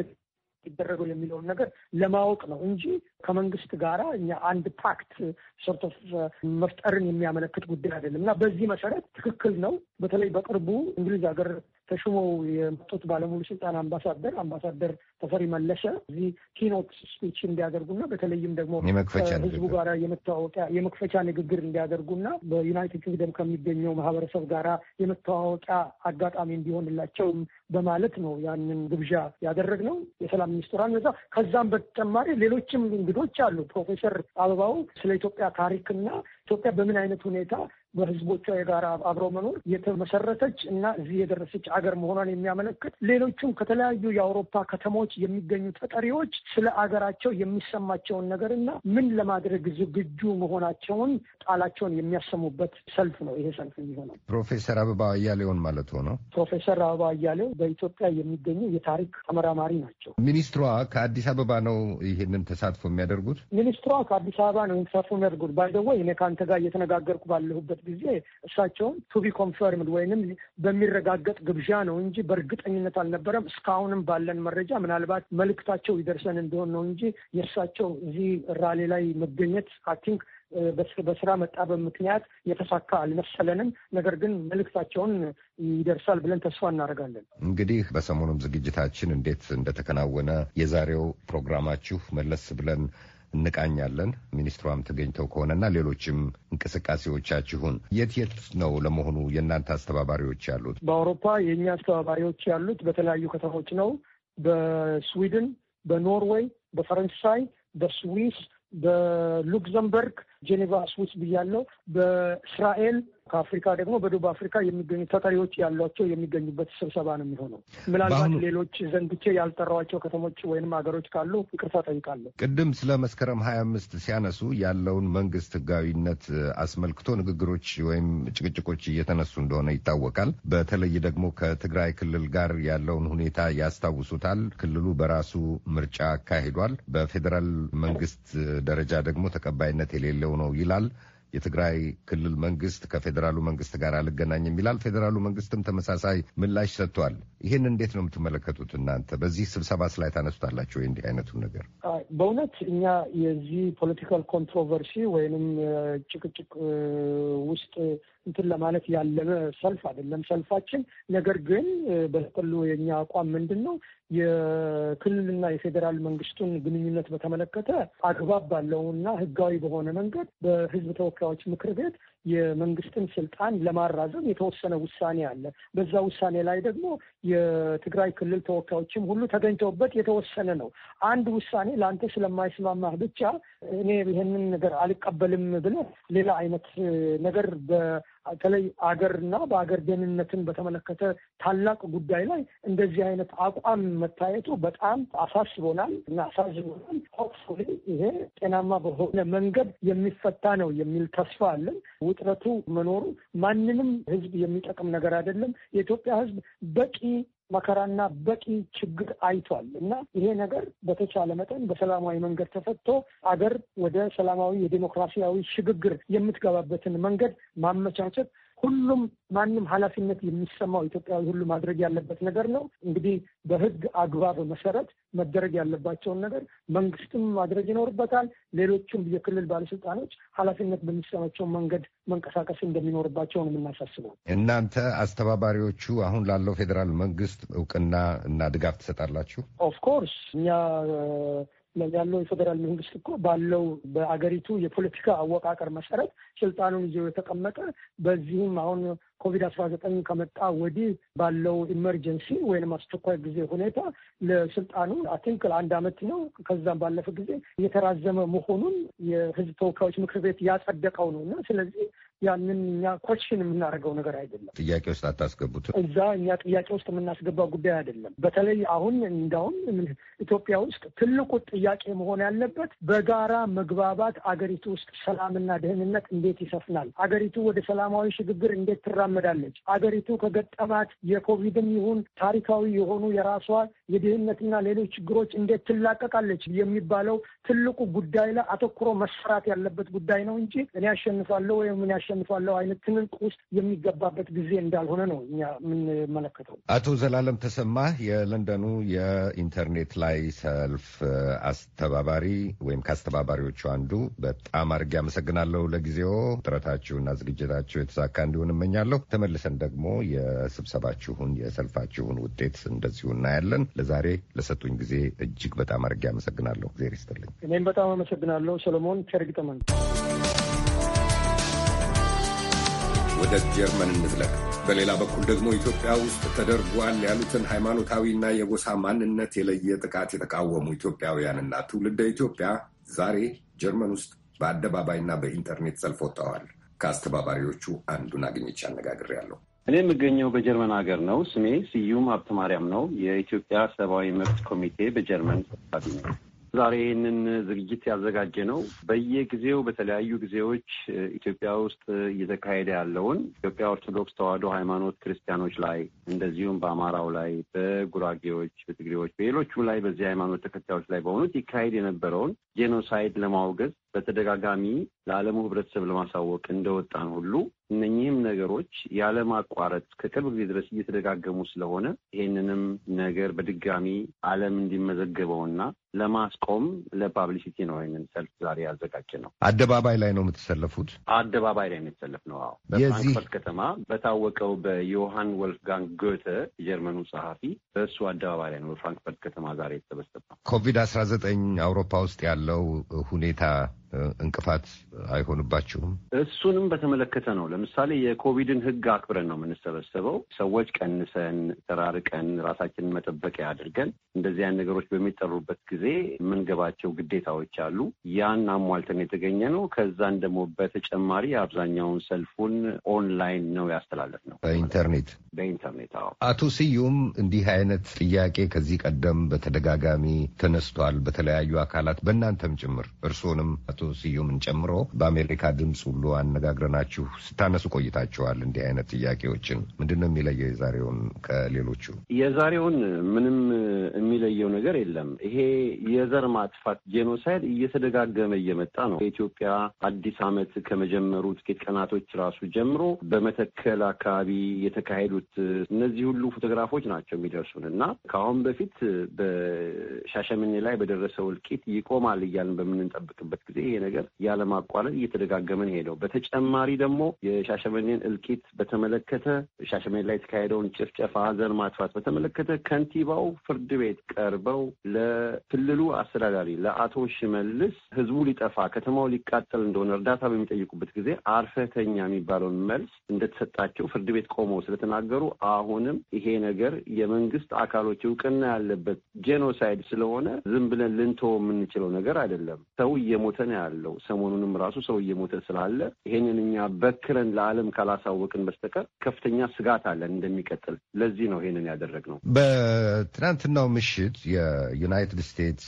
ይደረገው የሚለውን ነገር ለማወቅ ነው እንጂ ከመንግስት ጋራ እኛ አንድ ፓክት ሶርት ኦፍ መፍጠርን የሚያመለክት ጉዳይ አይደለም እና በዚህ መሰረት ትክክል ነው። በተለይ በቅርቡ እንግሊዝ ሀገር ተሹመው የመጡት ባለሙሉ ስልጣን አምባሳደር አምባሳደር ተፈሪ መለሰ እዚህ ኪኖት ስፒች እንዲያደርጉና በተለይም ደግሞ ከህዝቡ ጋር የመተዋወቂያ የመክፈቻ ንግግር እንዲያደርጉና በዩናይትድ ኪንግደም ከሚገኘው ማህበረሰብ ጋራ የመተዋወቂያ አጋጣሚ እንዲሆንላቸውም በማለት ነው ያንን ግብዣ ያደረግነው። የሰላም ሚኒስትሯን በዛ ከዛም በተጨማሪ ሌሎችም እንግዶች አሉ። ፕሮፌሰር አበባው ስለ ኢትዮጵያ ታሪክና ኢትዮጵያ በምን አይነት ሁኔታ በህዝቦቿ የጋራ አብረው መኖር የተመሰረተች እና እዚህ የደረሰች አገር መሆኗን የሚያመለክት ሌሎቹም ከተለያዩ የአውሮፓ ከተሞች የሚገኙ ተጠሪዎች ስለ አገራቸው የሚሰማቸውን ነገር እና ምን ለማድረግ ዝግጁ መሆናቸውን ቃላቸውን የሚያሰሙበት ሰልፍ ነው ይሄ ሰልፍ የሚሆነው። ፕሮፌሰር አበባ አያሌውን ማለት ሆነው። ፕሮፌሰር አበባ አያሌው በኢትዮጵያ የሚገኙ የታሪክ ተመራማሪ ናቸው። ሚኒስትሯ ከአዲስ አበባ ነው ይህንን ተሳትፎ የሚያደርጉት። ሚኒስትሯ ከአዲስ አበባ ነው ተሳትፎ የሚያደርጉት። ባይደወ እኔ ከአንተ ጋር እየተነጋገርኩ ባለሁበት ጊዜ እሳቸውን ቱቢ ኮንፈርምድ ወይንም በሚረጋገጥ ግብዣ ነው እንጂ በእርግጠኝነት አልነበረም። እስካሁንም ባለን መረጃ ምናልባት መልእክታቸው ይደርሰን እንደሆን ነው እንጂ የእሳቸው እዚህ ራሌ ላይ መገኘት አይ ቲንክ በስራ መጣበብ ምክንያት የተሳካ አልመሰለንም። ነገር ግን መልእክታቸውን ይደርሳል ብለን ተስፋ እናደርጋለን። እንግዲህ በሰሞኑም ዝግጅታችን እንዴት እንደተከናወነ የዛሬው ፕሮግራማችሁ መለስ ብለን እንቃኛለን። ሚኒስትሯም ተገኝተው ከሆነና ሌሎችም እንቅስቃሴዎቻችሁን የት የት ነው ለመሆኑ የእናንተ አስተባባሪዎች ያሉት? በአውሮፓ የእኛ አስተባባሪዎች ያሉት በተለያዩ ከተሞች ነው። በስዊድን፣ በኖርዌይ፣ በፈረንሳይ፣ በስዊስ፣ በሉክዘምበርግ ጄኔቫ ስዊስ ብያለው፣ በእስራኤል ከአፍሪካ ደግሞ በደቡብ አፍሪካ የሚገኙ ተጠሪዎች ያሏቸው የሚገኙበት ስብሰባ ነው የሚሆነው። ምናልባት ሌሎች ዘንግቼ ያልጠራዋቸው ከተሞች ወይንም ሀገሮች ካሉ ይቅርታ ጠይቃለሁ። ቅድም ስለ መስከረም ሀያ አምስት ሲያነሱ ያለውን መንግስት ህጋዊነት አስመልክቶ ንግግሮች ወይም ጭቅጭቆች እየተነሱ እንደሆነ ይታወቃል። በተለይ ደግሞ ከትግራይ ክልል ጋር ያለውን ሁኔታ ያስታውሱታል። ክልሉ በራሱ ምርጫ አካሂዷል። በፌዴራል መንግስት ደረጃ ደግሞ ተቀባይነት የሌለው ነው ይላል። የትግራይ ክልል መንግስት ከፌዴራሉ መንግስት ጋር አልገናኝም ይላል። ፌዴራሉ መንግስትም ተመሳሳይ ምላሽ ሰጥቷል። ይህን እንዴት ነው የምትመለከቱት እናንተ? በዚህ ስብሰባስ ላይ ታነሱታላችሁ ወይ እንዲህ አይነቱን ነገር? በእውነት እኛ የዚህ ፖለቲካል ኮንትሮቨርሲ ወይንም ጭቅጭቅ ውስጥ እንትን ለማለት ያለመ ሰልፍ አይደለም ሰልፋችን። ነገር ግን በጥቅሉ የኛ አቋም ምንድን ነው? የክልልና የፌዴራል መንግስቱን ግንኙነት በተመለከተ አግባብ ባለውና ህጋዊ በሆነ መንገድ በህዝብ ተወካዮች ምክር ቤት የመንግስትን ስልጣን ለማራዘም የተወሰነ ውሳኔ አለ። በዛ ውሳኔ ላይ ደግሞ የትግራይ ክልል ተወካዮችም ሁሉ ተገኝተውበት የተወሰነ ነው። አንድ ውሳኔ ለአንተ ስለማይስማማህ ብቻ እኔ ይህንን ነገር አልቀበልም ብለህ ሌላ አይነት ነገር በተለይ አገርና በአገር ደህንነትን በተመለከተ ታላቅ ጉዳይ ላይ እንደዚህ አይነት አቋም መታየቱ በጣም አሳስቦናል እና አሳዝቦናል። ሆፕፉሊ ይሄ ጤናማ በሆነ መንገድ የሚፈታ ነው የሚል ተስፋ አለን። ውጥረቱ መኖሩ ማንንም ህዝብ የሚጠቅም ነገር አይደለም። የኢትዮጵያ ህዝብ በቂ መከራና በቂ ችግር አይቷል እና ይሄ ነገር በተቻለ መጠን በሰላማዊ መንገድ ተፈቶ አገር ወደ ሰላማዊ የዴሞክራሲያዊ ሽግግር የምትገባበትን መንገድ ማመቻቸት ሁሉም ማንም ኃላፊነት የሚሰማው ኢትዮጵያዊ ሁሉ ማድረግ ያለበት ነገር ነው። እንግዲህ በህግ አግባብ መሰረት መደረግ ያለባቸውን ነገር መንግስትም ማድረግ ይኖርበታል። ሌሎቹም የክልል ባለስልጣኖች ኃላፊነት በሚሰማቸው መንገድ መንቀሳቀስ እንደሚኖርባቸው ነው የምናሳስበው። እናንተ አስተባባሪዎቹ አሁን ላለው ፌዴራል መንግስት እውቅና እና ድጋፍ ትሰጣላችሁ? ኦፍኮርስ እኛ ያለው የፌዴራል መንግስት እኮ ባለው በአገሪቱ የፖለቲካ አወቃቀር መሰረት ስልጣኑን ይዞ የተቀመጠ በዚህም አሁን ኮቪድ አስራ ዘጠኝ ከመጣ ወዲህ ባለው ኢመርጀንሲ ወይም አስቸኳይ ጊዜ ሁኔታ ለስልጣኑ አቲንክ ለአንድ አመት ነው ከዛም ባለፈ ጊዜ የተራዘመ መሆኑን የህዝብ ተወካዮች ምክር ቤት ያጸደቀው ነው እና ስለዚህ ያንን እኛ ኮሽን የምናደርገው ነገር አይደለም። ጥያቄ ውስጥ አታስገቡትም። እዛ እኛ ጥያቄ ውስጥ የምናስገባው ጉዳይ አይደለም። በተለይ አሁን እንዳውም ኢትዮጵያ ውስጥ ትልቁ ጥያቄ መሆን ያለበት በጋራ መግባባት አገሪቱ ውስጥ ሰላምና ደህንነት እንዴት ይሰፍናል? አገሪቱ ወደ ሰላማዊ ሽግግር እንዴት ትራመዳለች? አገሪቱ ከገጠማት የኮቪድም ይሁን ታሪካዊ የሆኑ የራሷ የድህነትና ሌሎች ችግሮች እንዴት ትላቀቃለች የሚባለው ትልቁ ጉዳይ ላይ አተኩሮ መሰራት ያለበት ጉዳይ ነው እንጂ እኔ ያሸንፋለሁ ወይም ምን ያሸንፋለሁ አይነት ትንቅ ውስጥ የሚገባበት ጊዜ እንዳልሆነ ነው እኛ የምንመለከተው። አቶ ዘላለም ተሰማ የለንደኑ የኢንተርኔት ላይ ሰልፍ አስተባባሪ ወይም ከአስተባባሪዎቹ አንዱ፣ በጣም አድርጌ አመሰግናለሁ። ለጊዜው ጥረታችሁና ዝግጅታችሁ የተሳካ እንዲሆን እመኛለሁ። ተመልሰን ደግሞ የስብሰባችሁን የሰልፋችሁን ውጤት እንደዚሁ እናያለን። ለዛሬ ለሰጡኝ ጊዜ እጅግ በጣም አድርጌ አመሰግናለሁ። እግዜር ይስጥልኝ። እኔም በጣም አመሰግናለሁ ሰሎሞን ቸርግጠመን ወደ ጀርመን እንዝለቅ። በሌላ በኩል ደግሞ ኢትዮጵያ ውስጥ ተደርጓል ያሉትን ሃይማኖታዊና የጎሳ ማንነት የለየ ጥቃት የተቃወሙ ኢትዮጵያውያንና ትውልደ ኢትዮጵያ ዛሬ ጀርመን ውስጥ በአደባባይና በኢንተርኔት ሰልፍ ወጥተዋል። ከአስተባባሪዎቹ አንዱን አግኝቼ አነጋግሬያለሁ። እኔ የምገኘው በጀርመን ሀገር ነው። ስሜ ስዩም ሀብተ ማርያም ነው። የኢትዮጵያ ሰብአዊ መብት ኮሚቴ በጀርመን ሰብሳቢ ነው። ዛሬ ይህንን ዝግጅት ያዘጋጀ ነው በየጊዜው በተለያዩ ጊዜዎች ኢትዮጵያ ውስጥ እየተካሄደ ያለውን ኢትዮጵያ ኦርቶዶክስ ተዋሕዶ ሃይማኖት ክርስቲያኖች ላይ እንደዚሁም በአማራው ላይ፣ በጉራጌዎች፣ በትግሬዎች፣ በሌሎቹም ላይ በዚህ ሃይማኖት ተከታዮች ላይ በሆኑት ይካሄድ የነበረውን ጄኖሳይድ ለማውገዝ በተደጋጋሚ ለዓለሙ ሕብረተሰብ ለማሳወቅ እንደወጣን ሁሉ እነኚህም ነገሮች ያለማቋረጥ ከቅርብ ጊዜ ድረስ እየተደጋገሙ ስለሆነ ይሄንንም ነገር በድጋሚ ዓለም እንዲመዘገበውና ለማስቆም ለፓብሊሲቲ ነው ይህንን ሰልፍ ዛሬ ያዘጋጀ ነው። አደባባይ ላይ ነው የምትሰለፉት? አደባባይ ላይ ነው የተሰለፍ ነው። አዎ በፍራንክፈርት ከተማ በታወቀው በዮሐን ወልፍጋንግ ጎተ የጀርመኑ ጸሐፊ በእሱ አደባባይ ላይ ነው በፍራንክፈርት ከተማ ዛሬ የተሰበሰብ ነው። ኮቪድ አስራ ዘጠኝ አውሮፓ ውስጥ ያለው ሁኔታ እንቅፋት አይሆንባችሁም? እሱንም በተመለከተ ነው። ለምሳሌ የኮቪድን ሕግ አክብረን ነው የምንሰበሰበው። ሰዎች ቀንሰን ተራርቀን ራሳችንን መጠበቂያ አድርገን እንደዚህ አይነት ነገሮች በሚጠሩበት ጊዜ የምንገባቸው ግዴታዎች አሉ። ያን አሟልተን የተገኘ ነው። ከዛን ደግሞ በተጨማሪ አብዛኛውን ሰልፉን ኦንላይን ነው ያስተላለፍ ነው፣ በኢንተርኔት በኢንተርኔት። አዎ። አቶ ስዩም እንዲህ አይነት ጥያቄ ከዚህ ቀደም በተደጋጋሚ ተነስቷል፣ በተለያዩ አካላት በእናንተም ጭምር እርስዎንም አቶ ስዩምን ጨምሮ በአሜሪካ ድምፅ ሁሉ አነጋግረናችሁ ስታነሱ ቆይታችኋል። እንዲህ አይነት ጥያቄዎችን ምንድን ነው የሚለየው የዛሬውን ከሌሎቹ? የዛሬውን ምንም የሚለየው ነገር የለም። ይሄ የዘር ማጥፋት ጄኖሳይድ እየተደጋገመ እየመጣ ነው። የኢትዮጵያ አዲስ ዓመት ከመጀመሩ ጥቂት ቀናቶች ራሱ ጀምሮ በመተከል አካባቢ የተካሄዱት እነዚህ ሁሉ ፎቶግራፎች ናቸው የሚደርሱን እና ከአሁን በፊት በሻሸመኔ ላይ በደረሰው እልቂት ይቆማል እያልን በምንጠብቅበት ጊዜ ይሄ ነገር ያለማቋረጥ እየተደጋገመን ሄደው በተጨማሪ ደግሞ የሻሸመኔን እልቂት በተመለከተ ሻሸመኔ ላይ የተካሄደውን ጭፍጨፋ፣ ዘር ማጥፋት በተመለከተ ከንቲባው ፍርድ ቤት ቀርበው ለክልሉ አስተዳዳሪ ለአቶ ሽመልስ ህዝቡ ሊጠፋ ከተማው ሊቃጠል እንደሆነ እርዳታ በሚጠይቁበት ጊዜ አርፈተኛ የሚባለውን መልስ እንደተሰጣቸው ፍርድ ቤት ቆመው ስለተናገሩ አሁንም ይሄ ነገር የመንግስት አካሎች እውቅና ያለበት ጄኖሳይድ ስለሆነ ዝም ብለን ልንተወው የምንችለው ነገር አይደለም። ሰው እየሞተ ነው ያለው። ሰሞኑንም ራሱ ሰው እየሞተ ስላለ ይሄንን እኛ በክረን ለዓለም ካላሳወቅን በስተቀር ከፍተኛ ስጋት አለን እንደሚቀጥል። ለዚህ ነው ይሄንን ያደረግነው። በትናንትናው ምሽት የዩናይትድ ስቴትስ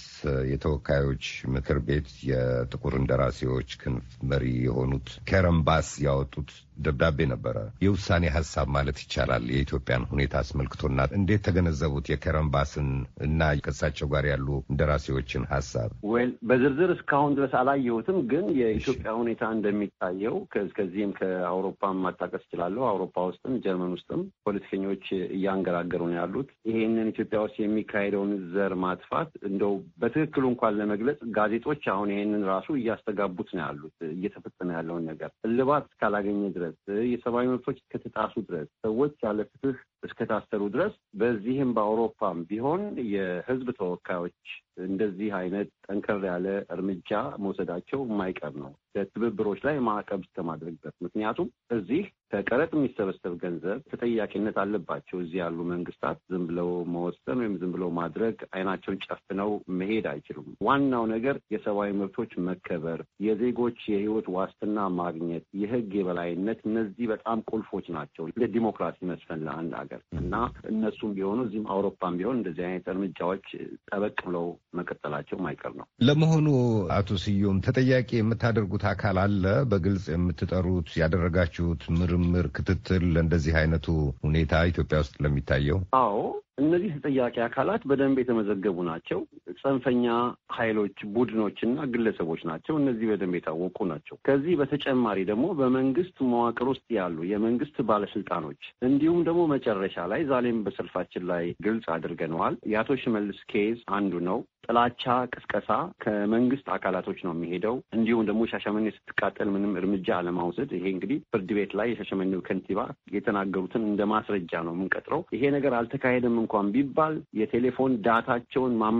የተወካዮች ምክር ቤት የጥቁር እንደራሴዎች ክንፍ መሪ የሆኑት ከረን ባስ ያወጡት ደብዳቤ ነበረ። የውሳኔ ሀሳብ ማለት ይቻላል የኢትዮጵያን ሁኔታ አስመልክቶና እንዴት ተገነዘቡት? የከረን ባስን እና ከእሳቸው ጋር ያሉ እንደራሴዎችን ሀሳብ ወይል በዝርዝር እስካሁን ድረስ አላየሁትም፣ ግን የኢትዮጵያ ሁኔታ እንደሚታየው ከዚህም ከአውሮፓም ማጣቀስ እችላለሁ። አውሮፓ ውስጥም ጀርመን ውስጥም ፖለቲከኞች እያንገራገሩ ነው ያሉት። ይሄንን ኢትዮጵያ ውስጥ የሚካሄደውን ዘር ማጥፋት እንደው በትክክሉ እንኳን ለመግለጽ ጋዜጦች አሁን ይሄንን ራሱ እያስተጋቡት ነው ያሉት። እየተፈጸመ ያለውን ነገር እልባት እስካላገኘ ድረስ የሰብአዊ መብቶች እስከተጣሱ ድረስ ሰዎች ያለ ፍትህ እስከታሰሩ ድረስ በዚህም በአውሮፓም ቢሆን የሕዝብ ተወካዮች እንደዚህ አይነት ጠንከር ያለ እርምጃ መውሰዳቸው የማይቀር ነው። ትብብሮች ላይ ማዕቀብ እስከማድረግ ድረስ ምክንያቱም እዚህ ከቀረጥ የሚሰበሰብ ገንዘብ ተጠያቂነት አለባቸው። እዚህ ያሉ መንግስታት ዝም ብለው መወሰን ወይም ዝም ብለው ማድረግ አይናቸውን ጨፍነው መሄድ አይችሉም። ዋናው ነገር የሰብአዊ መብቶች መከበር፣ የዜጎች የህይወት ዋስትና ማግኘት፣ የህግ የበላይነት እነዚህ በጣም ቁልፎች ናቸው ለዲሞክራሲ መስፈን ለአንድ ሀገር እና እነሱም ቢሆኑ እዚህም አውሮፓም ቢሆን እንደዚህ አይነት እርምጃዎች ጠበቅ ብለው መቀጠላቸው ማይቀር ነው። ለመሆኑ አቶ ስዩም ተጠያቂ የምታደርጉት አካል አለ? በግልጽ የምትጠሩት ያደረጋችሁት ምርምር፣ ክትትል ለእንደዚህ አይነቱ ሁኔታ ኢትዮጵያ ውስጥ ለሚታየው? አዎ እነዚህ ተጠያቂ አካላት በደንብ የተመዘገቡ ናቸው። ጽንፈኛ ኃይሎች፣ ቡድኖች እና ግለሰቦች ናቸው። እነዚህ በደንብ የታወቁ ናቸው። ከዚህ በተጨማሪ ደግሞ በመንግስት መዋቅር ውስጥ ያሉ የመንግስት ባለስልጣኖች እንዲሁም ደግሞ መጨረሻ ላይ ዛሬም በሰልፋችን ላይ ግልጽ አድርገነዋል። የአቶ ሽመልስ ኬዝ አንዱ ነው። ጥላቻ ቅስቀሳ ከመንግስት አካላቶች ነው የሚሄደው። እንዲሁም ደግሞ ሻሸመኔ ስትቃጠል ምንም እርምጃ አለማውሰድ። ይሄ እንግዲህ ፍርድ ቤት ላይ የሻሸመኔው ከንቲባ የተናገሩትን እንደ ማስረጃ ነው የምንቀጥረው። ይሄ ነገር አልተካሄደም እንኳን ቢባል የቴሌፎን ዳታቸውን ማመሳከርና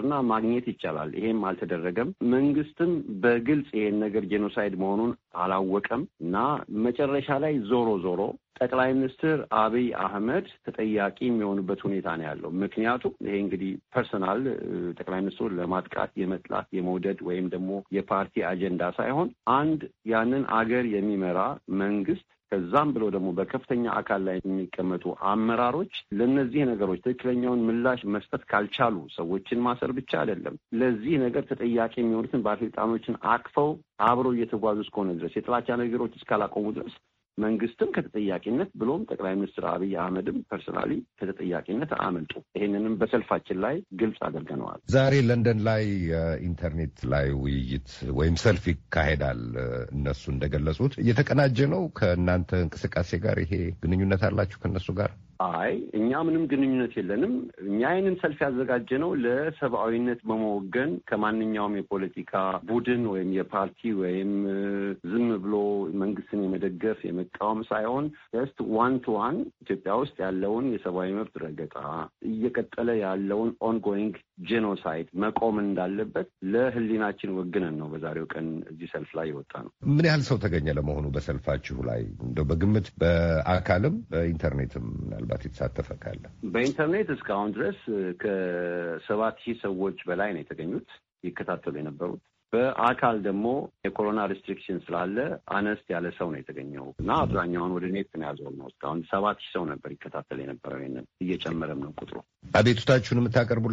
መፍጠርና ማግኘት ይቻላል። ይሄም አልተደረገም። መንግስትም በግልጽ ይሄን ነገር ጄኖሳይድ መሆኑን አላወቀም እና መጨረሻ ላይ ዞሮ ዞሮ ጠቅላይ ሚኒስትር አብይ አህመድ ተጠያቂ የሚሆኑበት ሁኔታ ነው ያለው። ምክንያቱም ይሄ እንግዲህ ፐርሰናል ጠቅላይ ሚኒስትሩ ለማጥቃት የመጥላት የመውደድ ወይም ደግሞ የፓርቲ አጀንዳ ሳይሆን አንድ ያንን አገር የሚመራ መንግስት ከዛም ብሎ ደግሞ በከፍተኛ አካል ላይ የሚቀመጡ አመራሮች ለእነዚህ ነገሮች ትክክለኛውን ምላሽ መስጠት ካልቻሉ ሰዎችን ማሰር ብቻ አይደለም፣ ለዚህ ነገር ተጠያቂ የሚሆኑትን ባለስልጣኖችን አቅፈው አብረው እየተጓዙ እስከሆነ ድረስ የጥላቻ ነገሮች እስካላቆሙ ድረስ መንግስትም ከተጠያቂነት ብሎም ጠቅላይ ሚኒስትር አብይ አህመድም ፐርሶናሊ ከተጠያቂነት አመልጡ። ይሄንንም በሰልፋችን ላይ ግልጽ አድርገነዋል። ዛሬ ለንደን ላይ የኢንተርኔት ላይ ውይይት ወይም ሰልፍ ይካሄዳል። እነሱ እንደገለጹት እየተቀናጀ ነው። ከእናንተ እንቅስቃሴ ጋር ይሄ ግንኙነት አላችሁ ከእነሱ ጋር? አይ እኛ ምንም ግንኙነት የለንም። እኛ ይህንን ሰልፍ ያዘጋጀ ነው ለሰብአዊነት በመወገን ከማንኛውም የፖለቲካ ቡድን ወይም የፓርቲ ወይም ዝም ብሎ መንግስትን የመደገፍ የመቃወም ሳይሆን ጀስት ዋን ቱ ዋን ኢትዮጵያ ውስጥ ያለውን የሰብአዊ መብት ረገጣ እየቀጠለ ያለውን ኦንጎይንግ ጄኖሳይድ መቆም እንዳለበት ለሕሊናችን ወግነን ነው በዛሬው ቀን እዚህ ሰልፍ ላይ የወጣ ነው። ምን ያህል ሰው ተገኘ ለመሆኑ በሰልፋችሁ ላይ እንደው በግምት በአካልም በኢንተርኔትም ምናልባት የተሳተፈ ካለ? በኢንተርኔት እስካሁን ድረስ ከሰባት ሺህ ሰዎች በላይ ነው የተገኙት ይከታተሉ የነበሩት። በአካል ደግሞ የኮሮና ሪስትሪክሽን ስላለ አነስት ያለ ሰው ነው የተገኘው እና አብዛኛውን ወደ ኔት ነው ያዘው ነው። እስካሁን ሰባት ሺህ ሰው ነበር ይከታተል የነበረው። ይንን እየጨመረም ነው ቁጥሩ። አቤቱታችሁን የምታቀርቡ